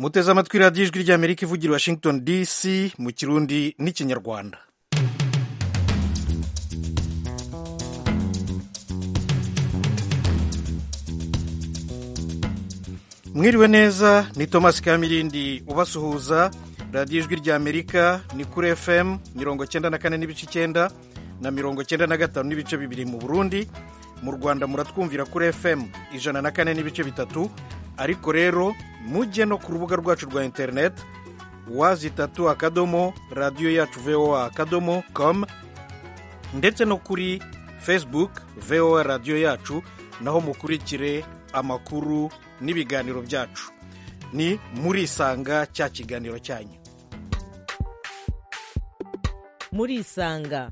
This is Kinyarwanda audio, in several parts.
muteze amatwi radiyo ijwi ry'amerika ivugira i washington dc mu kirundi n'ikinyarwanda mwiriwe neza ni thomas kamirindi ubasuhuza radiyo ijwi ry'amerika ni kuri fm mirongo cyenda na kane n'ibice icyenda na mirongo cyenda na gatanu n'ibice bibiri mu burundi mu rwanda muratwumvira kuri fm ijana na kane n'ibice bitatu ariko rero mujye no ku rubuga rwacu rwa interineti wazi itatu akadomo radiyo yacu voa akadomo com ndetse no kuri facebook voa radiyo yacu naho mukurikire amakuru n'ibiganiro byacu ni murisanga cya kiganiro cyanyu murisanga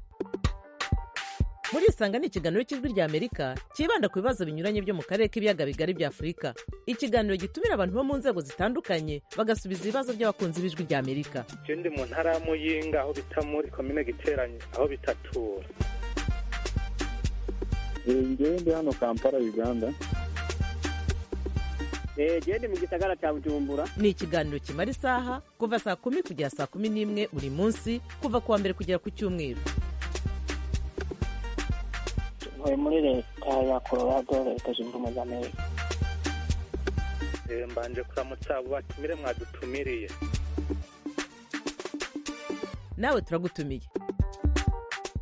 murisanga ni ikiganiro cy'ijwi rya amerika cyibanda ku bibazo binyuranye byo mu karere k'ibiyaga bigari bya afurika ikiganiro gitumira abantu bo mu nzego zitandukanye bagasubiza ibibazo by'abakunzi b'ijwi rya amerika icyo ndi mu ntara y'amuyinga aho bita muri komine giteranye aho bitatura njyewe ndi hano kampala uganda gende mu gisagara cya bujumbura ni ikiganiro kimara isaha kuva saa kumi kugera saa kumi n'imwe buri munsi kuva ku wa mbere kugera ku cyumweru ntuye muri leta ya colorado leta zunze ubumwe za amerika mbanje kuramutsa abo batumire mwadutumiriye nawe turagutumiye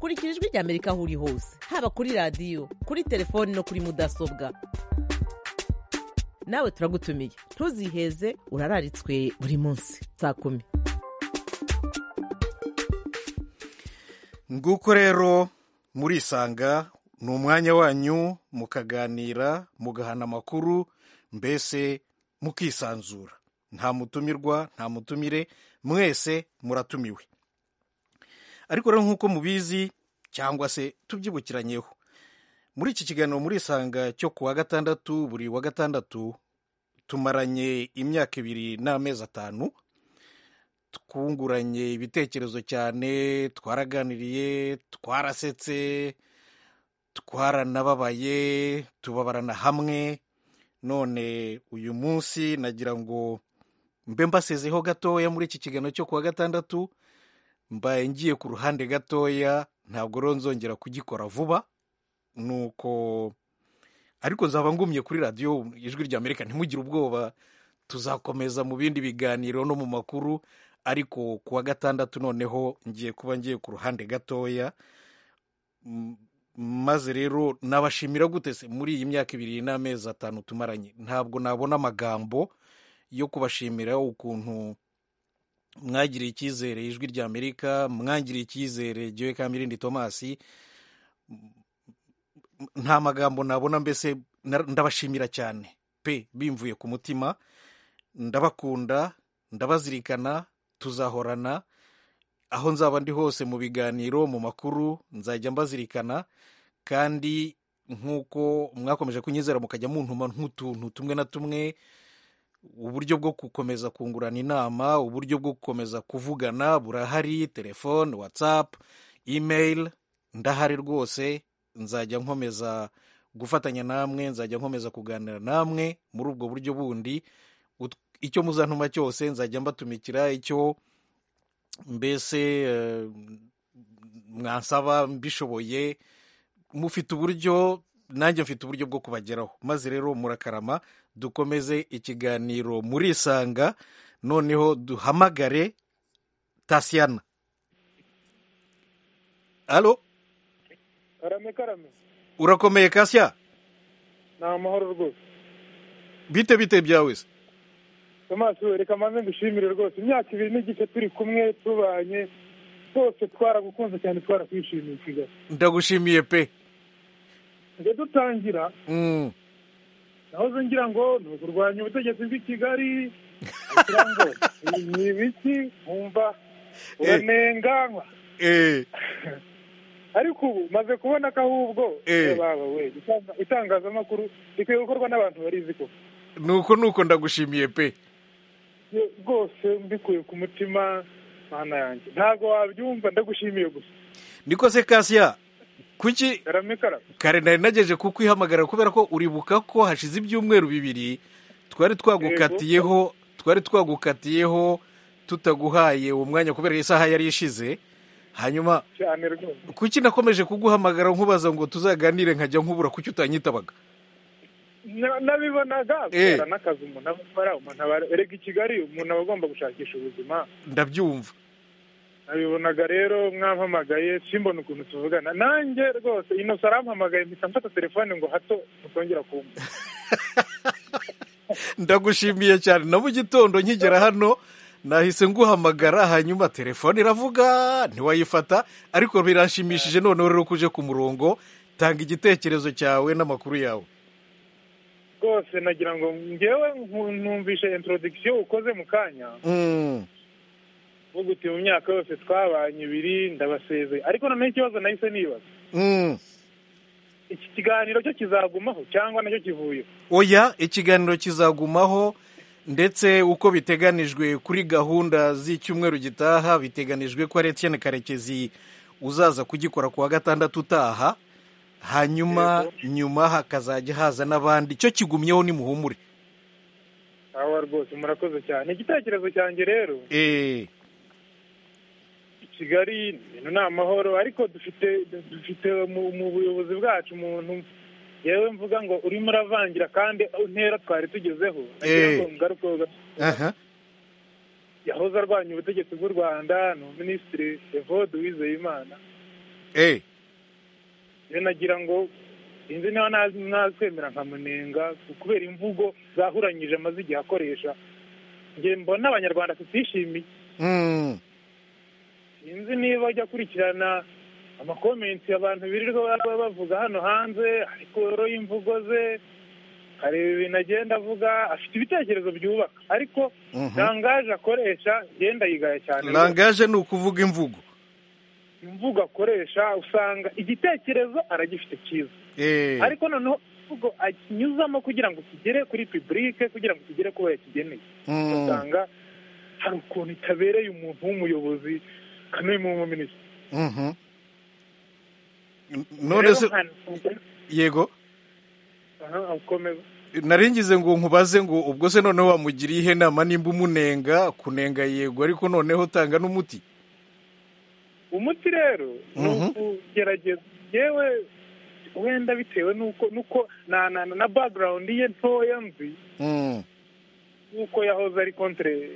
kurikira ijwi rya amerika aho uri hose haba kuri radiyo kuri telefoni no kuri mudasobwa nawe turagutumiye ntuziheze urararitswe buri munsi saa kumi nguko rero murisanga ni umwanya wanyu mukaganira mugahana amakuru mbese mukisanzura nta mutumirwa nta mutumire mwese muratumiwe ariko rero nk'uko mubizi cyangwa se tubyibukiranyeho muri iki kiganiro murisanga cyo ku wa gatandatu buri wa gatandatu tumaranye imyaka ibiri n'amezi atanu twunguranye ibitekerezo cyane twaraganiriye twarasetse twaranababaye tubabarana hamwe none uyu munsi nagira ngo mbe mbasezeho gatoya muri iki kiganiro cyo ku wa gatandatu mbaye ngiye ku ruhande gatoya ntabwo rero nzongera kugikora vuba nuko ariko nzaba ngumye kuri radiyo ijwi rya amerika ntimugire ubwoba tuzakomeza mu bindi biganiro no mu makuru ariko ku wa gatandatu noneho ngiye kuba ngiye ku ruhande gatoya maze rero nabashimira gute se muri iyi myaka ibiri n'amezi atanu tumaranye ntabwo nabona amagambo yo kubashimira ukuntu mwagiriye icyizere ijwi rya amerika mwangiriye icyizere giwe kamirindi tomasi nta magambo nabona mbese ndabashimira cyane pe bimvuye ku mutima ndabakunda ndabazirikana tuzahorana aho nzaba ndi hose mu biganiro mu makuru nzajya mbazirikana kandi nk'uko mwakomeje kunyizera mukajya muntuma nk'utuntu tumwe na tumwe uburyo bwo gukomeza kungurana inama uburyo bwo gukomeza kuvugana burahari telefone watsapu imeyili ndahari rwose nzajya nkomeza gufatanya namwe nzajya nkomeza kuganira namwe muri ubwo buryo bundi icyo muzantuma cyose nzajya mbatumikira icyo mbese mwansaba mbishoboye mufite uburyo nanjye mfite uburyo bwo kubageraho maze rero murakarama dukomeze ikiganiro murisanga noneho duhamagare tasiyana alo karame karame urakomeye kasya ni amahoro rwose bite bite byawe se tomasi we reka maze ngushimire rwose imyaka ibiri n'igice turi kumwe tubanye twose twaragukunze cyane twarakwishimiye kigali ndagushimiye pe ngo dutangira nahoze ngira ngo ni ukurwanya ubutegetsi bw'i kigali ni ibiki nkumva uranenganywa ariko ubu maze kubona ko ahubwo baba we itangazamakuru rikwiye gukorwa n'abantu barizi ko nuko nuko ndagushimiye pe rwose mbikuye ku mutima mana yanjye ntabwo wabyumva ndagushimiye gusa niko se kasiya kuki kare nari nageje kukwihamagara kubera ko uribuka ko hashize ibyumweru bibiri twari twagukatiyeho twari twagukatiyeho tutaguhaye uwo mwanya kubera isaha yari ishize hanyuma cyane rwose kuki nakomeje kuguhamagara nkubaza ngo tuzaganire nkajya nkubura kuki utanyitabaga Na- nabibonaga Eh. kubera n'akazi umuntu aba akora umuntu aba erega i kigali umuntu aba agomba gushakisha ubuzima ndabyumva nabibonaga rero mwampamagaye simbona ukuntu tuvugana nanjye rwose inosa arampamagaye mpita mfata telefone ngo hato mutongera kumva ndagushimiye cyane na mu gitondo nkigera hano nahise nguhamagara hanyuma telefone iravuga ntiwayifata ariko biranshimishije noneho rero ko uje ku murongo tanga igitekerezo cyawe n'amakuru yawe rwose nagira ngo ngewe nku- numvishe introduction ukoze mu kanya Mm, uvuga uti mu myaka yose twabanye ibiri ndabasezeye ariko noneho ikibazo nahise nibaza mm. iki kiganiro cyo kizagumaho cyangwa nacyo kivuyeho oya ikiganiro kizagumaho ndetse uko biteganijwe kuri gahunda z'icyumweru gitaha biteganijwe ko ari Etienne karekezi uzaza kugikora ku wa gatandatu utaha hanyuma nyuma hakazajya haza n'abandi icyo kigumyeho ni muhumure aho rwose murakoze cyane igitekerezo cyanjye rero Eh, kigali ni ibintu ni amahoro ariko dufite dufite mu mu buyobozi bwacu umuntu yewe mvuga ngo urimo uravangira kandi intera twari tugezeho nagira ngo ngarukeho gato. aha, yahoze arwanya ubutegetsi bw'u rwanda ni minisitiri evode wizeyimana eh, rero nagira ngo sinzi niba naz- nazwemera nkamunenga kubera imvugo zahuranyije amaze igihe akoresha njye mbona abanyarwanda tutishimiye mm, sinzi niba ujya akurikirana amakomenti abantu birirwa baba bavuga hano hanze ariko rero imvugo ze areba ibintu agenda avuga afite ibitekerezo byubaka ariko mhm. rangaje akoresha ngenda yigaya cyane langaje ni ukuvuga imvugo imvugo akoresha usanga igitekerezo aragifite cyiza Eh, ariko noneho imvugo akinyuzamo kugira ngo kigere kuri pibulike kugira ngo kigere kuba yakigeneye mm, usanga hari ukuntu itabereye umuntu w'umuyobozi kan'uyu w'umuminisitiri mhm. N- none se yego aha ukomeza naringize ngo nkubaze ngo ubwo se noneho wamugiriye ihe nama nimba umunenga kunenga yego ariko noneho tanga n'umuti umuti rero ni Mhm. ukugerageza yewe wenda bitewe n'uko n'uko na na na background ye ntoya nzi Mm, nk'uko yahoze ari kontre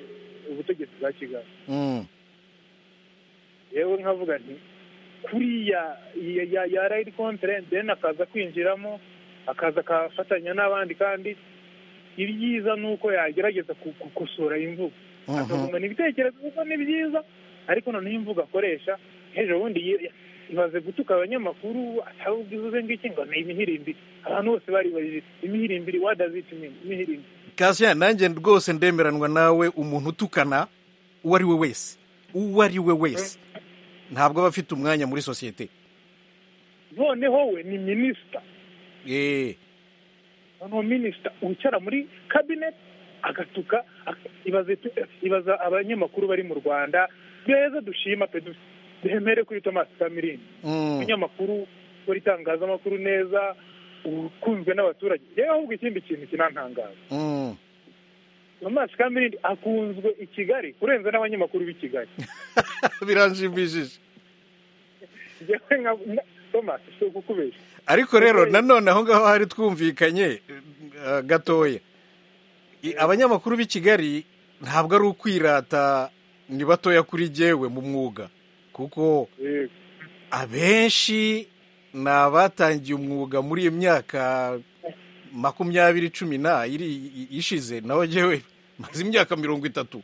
ubutegetsi bwa kigali mm, yewe nkavuga nti kuriya ya- ya- yari ari kontre then akaza kwinjiramo akaza akafatanya n'abandi kandi ibyiza ni uko yagerageza ku- gukosora imvugo mhm. akagumana ibitekerezo kuko ni byiza ariko noneho imvugo akoresha ejo bundi ye- imaze gutuka abanyamakuru atavuga ivuze ngiki ngo ni imihirimbiri abantu bose baribajije imihirimbiri what does it mean imihirimbiri Cassien, nanjye rwose ndemeranwa nawe umuntu utukana uwo ari we wese uwo ari we wese ntabwo aba afite umwanya muri sosiyete noneho we ni minisita Eh, noneho minisita wicara muri cabinet agatuka ak- ibaze tu- ibaza abanyamakuru bari mu rwanda beza dushima pe du- duhemere kuri thomas kamirindi mm, umunyamakuru ukora itangazamakuru neza ukunzwe n'abaturage yewe ahubwo ikindi kintu kinantangaza mm. Thomas Kamirindi akunzwe i Kigali kurenza n'abanyamakuru b'i Kigali biranshimishije njyewe nka nka- Thomas si ukukubeshya ariko rero nanone aho ngaho hari twumvikanye eh, gatoya I- abanyamakuru b'i kigali ntabwo ari ukwirata ni batoya kuri jyewe mu mwuga kuko Yego. abenshi ni abatangiye umwuga muri iyo myaka makumyabiri cumi na iri i- ishize naho jyewe maze imyaka mirongo itatu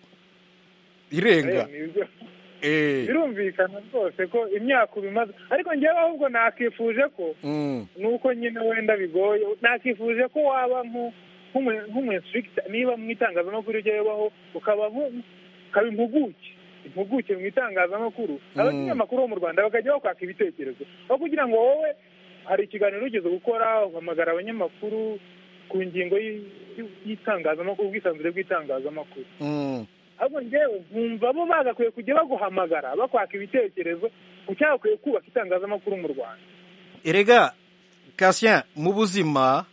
irenga Eh, nibyo. Eh, birumvikana rwose ko imyaka ubimaze ariko njyewe ahubwo nakifuje ko mm, nuko nyine wenda bigoye nakifuje ko waba nku- nk'umu- nk'umuinstructor niba mu itangazamakuru ujya yubaho ukaba nku- ukaba impuguke impuguke mu itangazamakuru abanyamakuru bo mu rwanda bakajya bakwaka ibitekerezo aho kugira ngo wowe hari ikiganiro ugeze gukora uhamagara abanyamakuru ku ngingo y- y- y'itangazamakuru ubwisanzure bw'itangazamakuru mm, ahubwo njyewe nkumva bo bagakwiye kujya baguhamagara bakwaka ibitekerezo ku cyagakwiye kubaka itangazamakuru mu rwanda erega Cassien mu buzima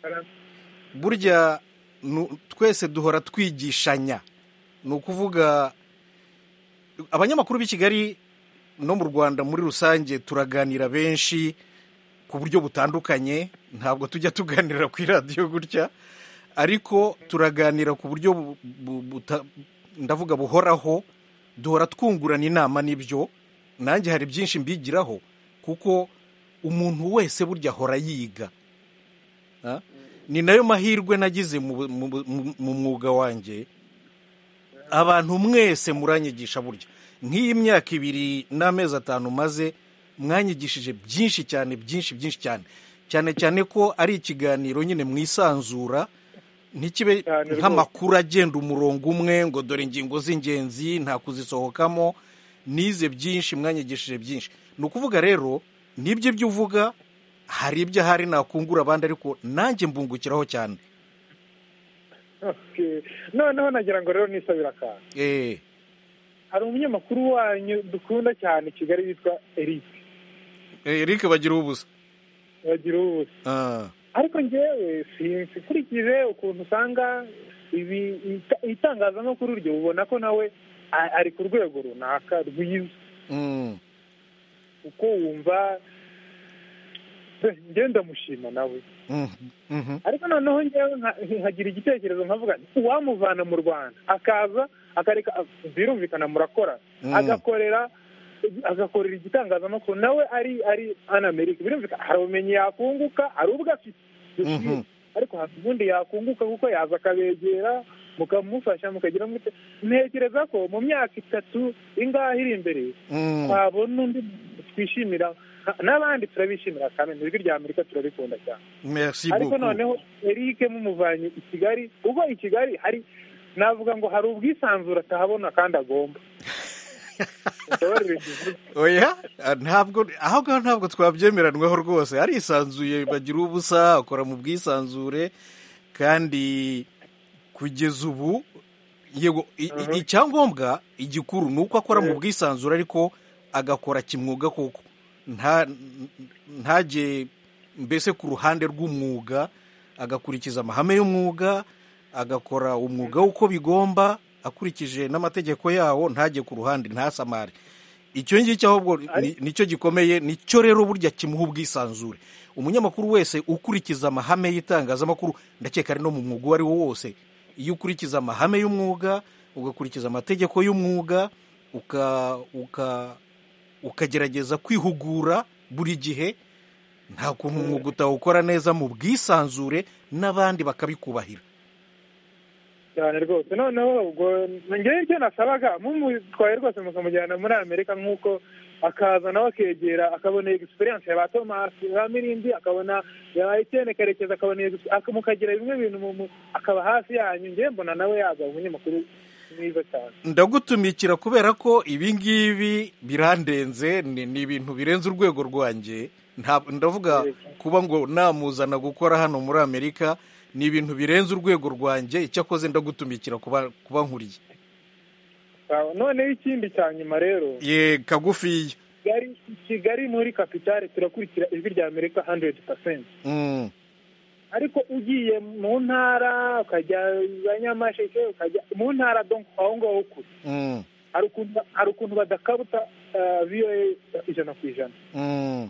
burya nu- twese duhora twigishanya ni ukuvuga abanyamakuru b'i kigali no mu rwanda muri rusange turaganira benshi ku buryo butandukanye ntabwo tujya tuganira ku iradiyo gutya ariko turaganira ku buryo bu- bu- buta- ndavuga buhoraho duhora twungurana inama n'ibyo nanjye hari byinshi mbigiraho kuko umuntu wese burya ahora yiga Ah? ni nayo mahirwe nagize mu bu- mu bu- mu- mu mwuga wanjye abantu mwese muranyigisha burya nk'iyi myaka ibiri n'amezi atanu maze mwanyigishije byinshi cyane byinshi byinshi cyane cyane cyane ko ari ikiganiro nyine mwisanzura ntikibe Cyane rwose. nk'amakuru agenda umurongo umwe ngo dore ingingo z'ingenzi nta kuzisohokamo nize byinshi mwanyigishije byinshi ni ukuvuga rero nibyo ibyo uvuga hari ibyo ahari nakungura abandi ariko nanjye mbungukiraho cyane Okay. noneho nagira ngo rero nisabire akantu eee hari umunyamakuru wanyu dukunda cyane i kigali witwa eric eric bagira ubusa bagira ubusa Ah. ariko ngewe sinzi ukurikije ukuntu usanga ibi ita- itangazamakuru ryo ubona ko nawe a- ari ku rwego runaka rwiza Mm. uko wumva pe, njyewe ndamushima nawe Mhm. Mhm. ariko noneho ngewe nka- nkagira igitekerezo nkavuga nti, uwamuvana mu rwanda akaza akareka a- birumvikana murakora Mm. agakorera agakorera igitangazamakuru nawe ari ari anamerika birumvikana hari ubumenyi yakunguka hari ubwo afite Mhm. ariko hari ubundi yakunguka kuko yaza akabegera mukamufasha mukagira mute ntekereza ko mu myaka itatu ingahe iri imbere Mm. twabona undi twishimira n'abandi turabishimira kandi ijwi rya amerika turarikunda cyane merci ariko beaucoup. noneho eric mumuvanye i kigali ubwo i kigali hari navuga ngo hari ubwisanzure atahabona kandi agomba Mumbabarire kivuga. oya ah, ntabwo aho ngaho ntabwo twabyemeranwaho rwose arisanzuye bagira ubusa akora mu bwisanzure kandi kugeza ubu yego i- i- icyangombwa igikuru ni uko akora mu bwisanzure ariko agakora kimwuga koko nta n- ntajye mbese ku ruhande rw'umwuga agakurikiza amahame y'umwuga agakora umwuga uko bigomba akurikije n'amategeko yawo ntajye ku ruhande ntasamare icyo ngicyo ahubwo ni- nicyo gikomeye nicyo rero burya kimuha ubwisanzure umunyamakuru wese ukurikiza amahame y'itangazamakuru ndakeka ari no mu mwuga uwo ari wo wose iyo ukurikiza amahame y'umwuga ugakurikiza amategeko y'umwuga uka uka ukagerageza kwihugura buri gihe nta kuntu umwuga utawukora neza mu bwisanzure n'abandi bakabikubahira cyane rwose noneho ubwo ngewe icyo nasabaga mumutwaye rwose mukamujyana muri amerika nk'uko akaza nawe akegera akabona egisperiyanse ya ba tomasi ba mirindi akabona ya ba etiyene karekezi akabona egisperiyanse aka- mukagira bimwe bintu mu- mu- akaba hafi yanyu ngewe mbona nawe yaba umunyamakuru mwiza cyane ndagutumikira kubera ko ibi ngibi birandenze ni ni ibintu birenze urwego rwanjye nta ndavuga kuba ngo namuzana gukora hano muri amerika ni ibintu birenze urwego rwanjye icyakoze ndagutumikira kuba kuba nkuriye Sawa. noneho ikindi cya nyuma rero ye kagufiya kigali kigali muri kapitale turakurikira ijwi rya amerika handuredi pasenti Mm, ariko ugiye mu ntara ukajya za nyamasheke ukajya mu ntara donko aho ngaho kure mm, hari ukuntu hari ukuntu badakabuta eh, voa ijana ku ijana mm.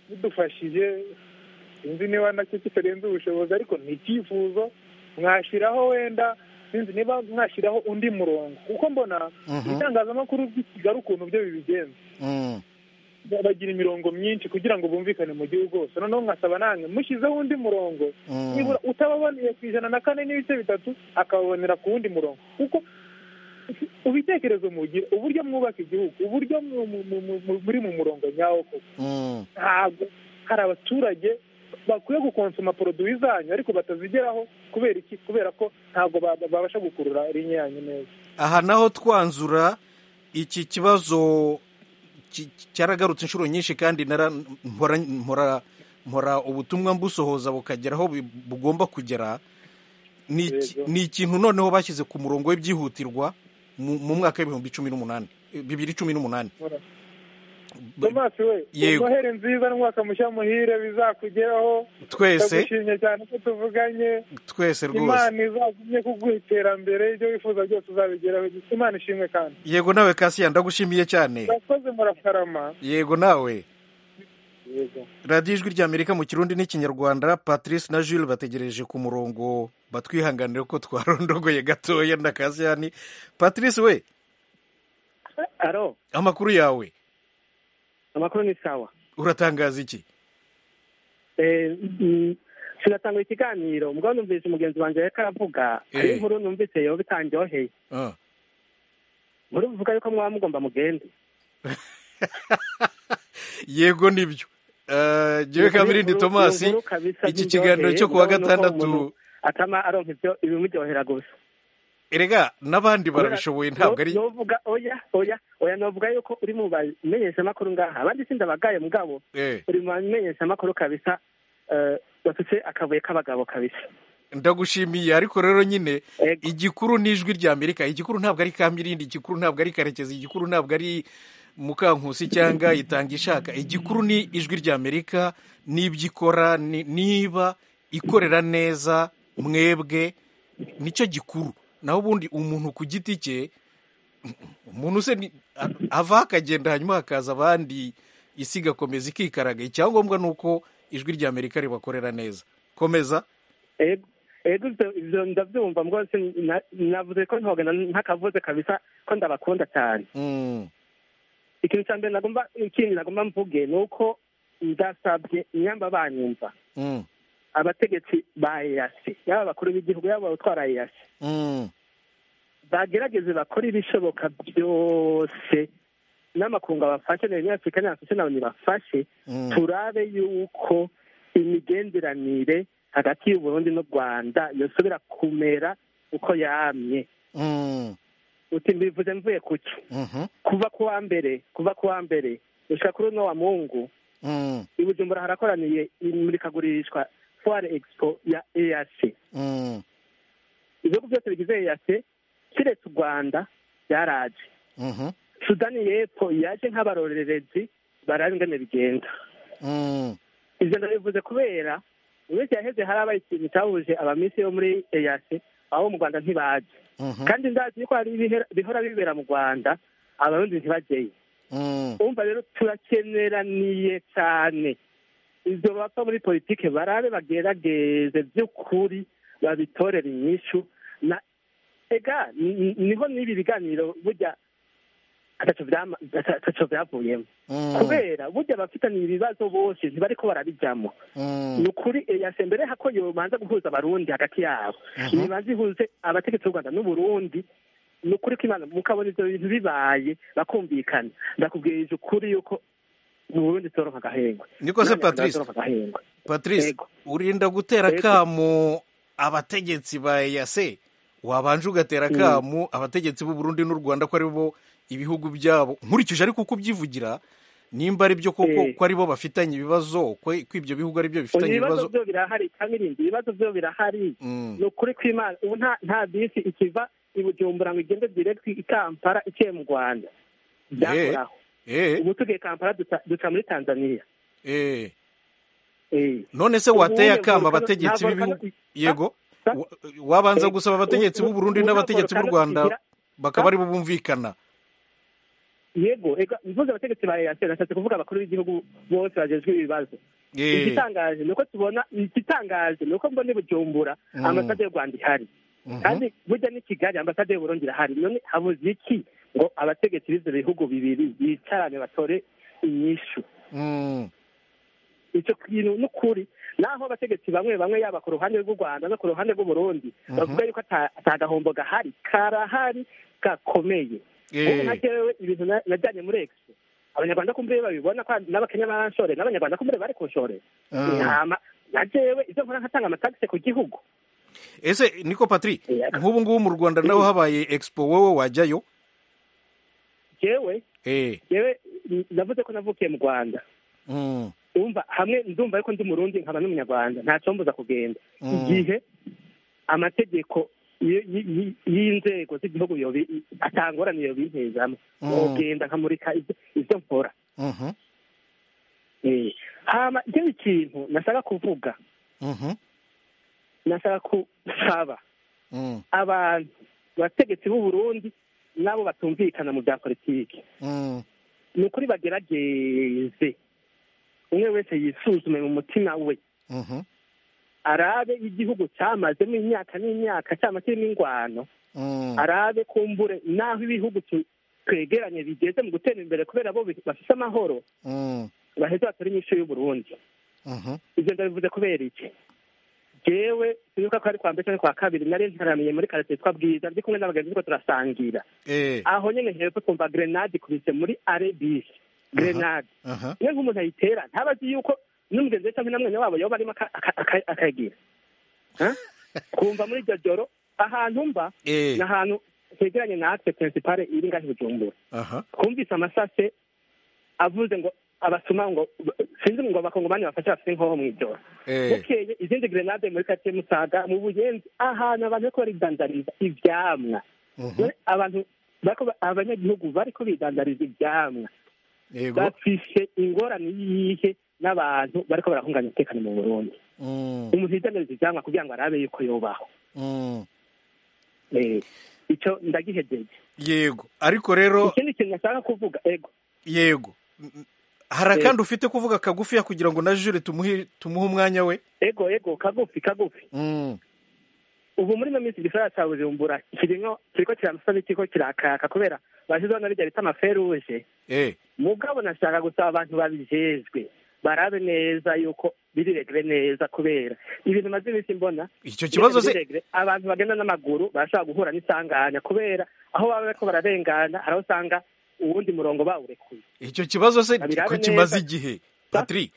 bidufashije sinzi niba nacyo kitarenze ubushobozi ariko ni icyifuzo mwashyiraho wenda sinzi niba mwashyiraho undi murongo kuko mbona Mhm. ibitangazamakuru by'i kigali ukuntu byo bibigenza Mm. bagira imirongo myinshi kugira ngo bumvikane mu gihugu hose noneho nkasaba nange mushyizeho undi murongo Mm. nibura utababoneye ku ijana na kane n'ibice bitatu akababonera ku wundi murongo kuko ubitekerezo mugira uburyo mwubaka igihugu uburyo mu- mu- mu- mu- mu- muri mu murongo nyawo koko Mm. ntabwo hari abaturage bakwiye gukonsoma poroduwi zanyu ariko batazigeraho kubera iki kubera ko ntabwo ba- babasha gukurura rinye yanyu neza aha naho twanzura iki kibazo ki- cyaragarutse inshuro nyinshi kandi nara- mpora mpora mpora ubutumwa mbusohoza bukagera aho bi- bugomba kugera ni iki- Yego. ni ikintu noneho bashyize ku murongo w'ibyihutirwa mu mu mwaka w'ibihumbi cumi n'umunani bibiri cumi n'umunani thomas we Yego. noheli nziza n'umwaka mushya muhire bizakugeraho twese ndagushimye cyane ko tuvuganye twese rwose imana izagumye kuguha iterambere ibyo wifuza byose uzabigeraho imana ishimwe kandi yego nawe kasiya ndagushimiye cyane murakoze murakarama yego nawe yego radiyo ijwi ry'amerika mu kirundi n'ikinyarwanda patrice na jules bategereje ku murongo batwihanganire ko twarondogoye gatoya na kasiyani patrice we aro amakuru yawe amakuru ni sawa uratangaza iki Eh, mm, sinatanga ikiganiro mbwa numvise umugenzi wanjye yariko aravuga Eh. hari inkuru numvise yo bitanryoheye Ah. muri buvuga yuko mwaba mugomba mugende yego nibyo Ah, jewe kamirindi Inkuru- tomasi inkuru kabisa iki ziryoheye, kiganiro cyo kuwa mbwa nuko gatandatu umuntu atama aronka ibyo ibimuryohera gusa erega n'abandi barabishoboye ntabwo ari novuga oya oya oya novuga yuko uri mu bamenyeshamakuru ngaha abandi sindi abagaye mugabo Eh, uri mu bamenyeshamakuru kabisa eh, bafite akabuye k'abagabo kabisa ndagushimiye ariko rero nyine Ego. igikuru ni ijwi rya amerika igikuru ntabwo ari kamirindi igikuru ntabwo ari karekezi igikuru ntabwo ari mukankusi cyangwa itanga ishaka igikuru ni ijwi rya amerika n'ibyo ikora ni- niba ikorera neza mwebwe nicyo gikuru naho ubundi umuntu ku giti cye umuntu se ni- a- avaho akagenda hanyuma hakaza abandi isi igakomeza ikikaraga icyangombwa ni uko ijwi rya amerika ribakorera neza komeza Ego- ego ivyo- ivyo ndavyumva mbwose na- navuze ko ntogenda ntakavuze kabisa ko ndabakunda cyane Mm, ikintu cya mbere nagomba ikindi nagomba mvuge ni uko ndasabye inyamba banyumva mm, abategetsi ba eyasi yaba abakuru b'igihugu yaba abutwara eyasi mm. bagerageze bakore ibishoboka byose n'amakungu abafashe na Union Africa n'abafashe na Onu bafashe Mm. turabe yuko imigenderanire hagati y'u Burundi n'u Rwanda yosubira kumera uko yamye Mm, uti mbivuze mvuye kuki mhm, kuva ku wa mbere kuva ku wa mbere gushika kuri uno wa mungu mm, i Bujumbura harakoraniye imurikagurishwa foire expo ya EAC mm, ibihugu byose bigize EAC kiretse u Rwanda byaraje mhm, sudani y'epfo yaje nk'abarorerezi baraba ingene bigenda mm, ivyo ndabivuze kubera mu minsi yaheze hari abaye ikintu cyahuje abamisi bo muri eyase abo mu rwanda ntibaje mhm, kandi ndazi yuko hari ibihera- bihora bibera mu rwanda abarundi ntibajyeyo mm. umva rero turakeneraniye cyane ivyo bapfa muri politike barabe bagerageze vy'ukuri babitorera inyishu na ega ni- ni- niho n'ibi biganiro burya ataco vyama- ata- ataco vyavuyemwo Mm, kubera burya abafitanye ibibazo bose ntibariko barabijamwo mm, ni ukuri eyase mbere hako yobanza guhuza abarundi hagati yabo Mhm. ntibanza ihuze abategetsi b'u rwanda n'uburundi ni ukuri ko imana mukabona ivyo bintu bibaye bakumvikana ndakubwirije ukuri yuko mu burundi tuzoronka agahengwe niko se Nanjye patrice nzoronka agahengwe patrice Yego. urinda gutera Yego. akamu abategetsi ba eyase wabanje ugatera Mm. akamu abategetsi b'u burundi n'u rwanda ko ari bo ibihugu byabo nkurikije ariko uko ubyivugira nimba ari byo koko Eh. ko ari bo bafitanye ibibazo ko ko ibyo bihugu ari byo Ubu bifitanye ibibazo ibibazo byo birahari kamirindi ibibazo byo birahari Mm, ni ukuri ko imana ubu nta nta bisi ikiva i bujumbura ngo igende direkiti i kampala ikiye mu rwanda byakoraho eh, ubu tugiye kampala duca- duca muri tanzania eh. Eh. none se Ubu wateye nta akama volcano- abategetsi nta b'ibihugu volcano- yego Sa- wa- wabanza Eh, gusaba abategetsi ubu- b'u Burundi ubu nta n'abategetsi b'u volcano Rwanda igira- bakaba aribo bumvikana yego ega mvuze abategetsi ba eyateri nashatse kuvuga abakuru b'igihugu bose bajejwe ibibazo Eh, igitangaje ni uko tubona igitangaje ni uko mbona i bujumbura Mm. ambasade y'u rwanda ihari mhm, kandi burya n'i kigali ambasade y'u burundi irahari none habuze iki ngo abategetsi b'ivyo bihugu bibiri bicarane batore inyishu mm, ico kintu n'ukuri naho abategetsi bamwe bamwe yaba ku ruhande rw'u rwanda no ku ruhande rw'uburundi Mhm. bavuga yuko ata ata gahombo gahari karahari gakomeye ubu nka eh, jewe ibintu na- najyanye muri expo abanyarwanda kumbure babibona ko n'abakenya baranshore n'abanyarwanda kumbure bari kunshorera Mm. ntama na jewe ivyo nkora nkatanga amatagisi ku gihugu ese niko patri Yego. nk'ubu ngubu mu Rwanda naho habaye expo wowe wajyayo jewe eh, jewe n- navuze ko navukiye mu rwanda mm, umva hamwe ndumva yuko ndi murundi nkaba n'umunyarwanda nta combuza kugenda Mm. igihe amategeko y- y- y- y'inzego z'igihugu yobi atangorane yo bintezamo Mm. nogenda nkamurika ivyo- ivyo nkora Mhm, Eh, hama ikindi kintu nashaka kuvuga mhm, nashaka kusaba mhm, abantu bategetsi b'u Burundi n'abo batumvikana mu bya politiki mhm, ni ukuri bagerageze umwe wese yisuzume mu mutima we mhm, arabe igihugu cyamazemo imyaka n'imyaka cyama kirimo ingwano mhm, arabe kumbure n'aho ibihugu tu- twegeranye bigeze mu gutera imbere kubera bo bi- bafise amahoro mhm, baheze batore inyishu y'uburundi mhm, ibyo ndabivuze kubera iki jewe sinibuka ko ari kwa mbere cyangwa kwa kabiri nari ntaramiye muri karate yitwa bwiza ndi kumwe n'abagenzi turiko turasangira eh, aho nyene hepfo twumva grenade ikubise muri arebisi grenade aha, iyo nk'umuntu ayitera ntaba azi yuko n'umugenzi we cyangwa n'amwanya wabo yoba arimo aka- aka- aka- akagira Ha? kumva muri iryo joro ahantu mba eh, ni ahantu hegeranye na akite pirinsipale iri ngaho i bujumbura aha, twumvise amasase avuze ngo abasuma ngo sinzi ngo abakongomani bafashe bafite inkoho mu ijoro eh, bukeye izindi grenade muri karitsiye musaga mu buyenzi ahantu abantu bariko baridandariza ivyamwa mhm, Dore abantu bariko ba- abanyagihugu bariko bidandariza ivyamwa yego, bafise ingorane yihe n'abantu bariko barahunganya umutekano mu burundi mhm, umuntu yidandariza ivyamwa kugira ngo arabe yuko yobaho mhm. Eh, ico ndagihejeje yego ariko rero ikindi kintu nashaka kuvuga ego yego hari Eh. akandi ufite kuvuga kagufiya kugira ngo na jure tumuhe tumuhe umwanya we ego ego kagufi kagufi Mm, ubu muri ino minsi igisagara cya bujumbura kirimo kiriko kiramasa n'ikiko kirakaka kubera bashyizeho na rijya bita amaferuje eh, mugabo nashaka gusaba abantu babijejwe barabe neza yuko biriregere neza kubera ibintu maze iminsi mbona icyo kibazo se biregere, biregere, abantu bagenda n'amaguru barashobora guhura n'isanganya kubera aho baba bariko bararengana hari aho usanga uwundi murongo bawurekuye icyo kibazo se Babirabe ko neza. kimaze igihe patri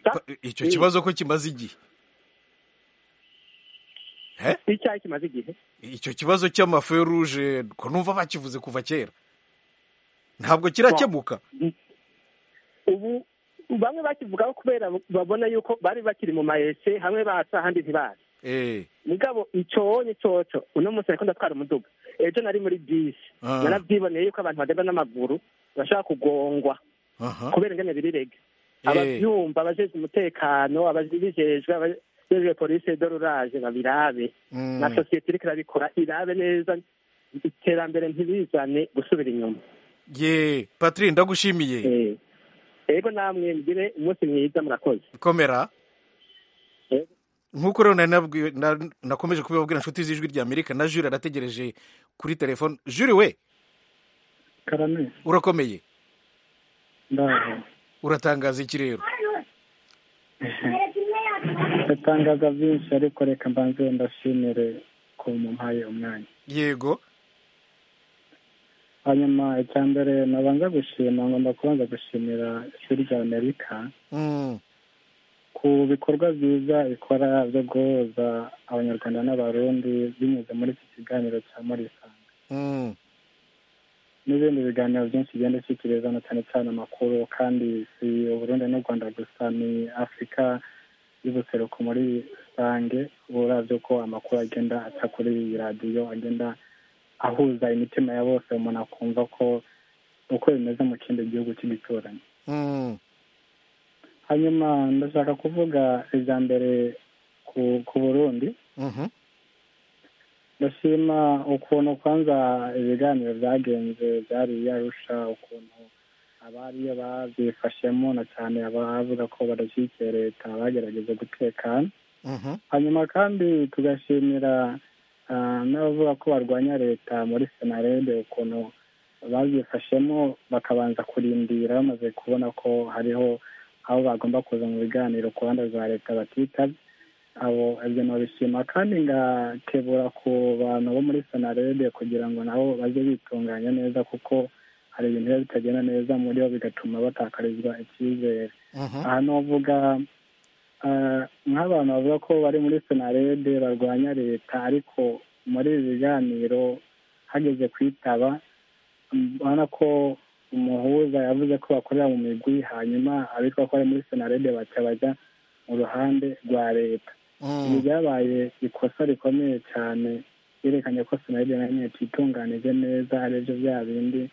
Sa- pa- icyo Mm. kibazo ko kimaze igihe Eh, icyayi kimaze igihe icyo kibazo cy'amaferuje ko numva bakivuze kuva kera ntabwo kirakemuka ubu bamwe bakivugaho kubera babona yuko bari bakiri mu mayese hamwe basa ahandi ntibaza Eh, mugabo iconye coco uno munsi nariko ndatwara umuduga ejo nari muri bisi Ah. naravyiboneye yuko abantu bagenda n'amaguru bashaka kugongwa aha, kubera ingene birirege Eh. abavyumva abajejwe umutekano ababijejwe abajejwe polisi de rurage babirabe mm, na sosiyete iriko irabikora irabe neza iterambere ntibizane gusubira inyuma ye patri ndagushimiye Eh. ego namwe mugire umunsi mwiza murakoze komera Eh. nk'uko rero nari nabwiwe- na- nakomeje kubibabwira inshuti z'ijwi rya amerika na jure arategereje kuri telefone jure we karame urakomeye ndaho uratangaza iki rero ndatangaza byinshi ariko reka mbanze ndashimire ko mumpaye umwanya yego hanyuma icya mbere nabanza gushima ngomba kubanza gushimira ishuri rya amerika Mm, ku bikorwa byiza ikora byo guhuza abanyarwanda n'abarundi binyuze muri iki kiganiro cya murisanga mm, n'ibindi biganiro byinshi bigenda bishyikirizana cyane cyane amakuru kandi si uburundi n'u rwanda gusa ni afurika y'ubuseruko muri rusange uravye ko amakuru agenda aca kuri radiyo agenda ahuza imitima ya bose umuntu akumva ko uko bimeze mu kindi gihugu cy'igituranyi mm, hanyuma ndashaka kuvuga ijya mbere ku, ku burundi mhm, ndashima ukuntu kwanza ibiganiro byagenze byari yarusha ukuntu abariyo babyifashemo na cyane abavuga ko badashyigikiye leta bagerageza gutekana mhm, hanyuma kandi tugashimira ah, n'abavuga ko barwanya leta muri senarede ukuntu babyifashemo bakabanza kurindira bamaze kubona ko hariho aho bagomba kuza mu biganiro ku ruhande rwa leta batitabye abo ibyo nabishima kandi ngakebura ku bantu bo muri senarede kugira ngo nabo bajye bitunganya neza kuko hari ibintu biba bitagenda neza muri bo bigatuma batakarizwa icyizere mhm, aha novuga eh, nk'abantu bavuga ko bari muri senarede barwanya leta ariko muri ibi biganiro hageze kwitaba mm, urabona ko umuhuza yavuze ko bakorera mu migwi hanyuma abitwa ko bari muri senarede baca bajya mu ruhande rwa leta ibi mm, byabaye ikosa rikomeye cyane byerekanye ko senarede na nyine ititunganije neza ari byo bya bindi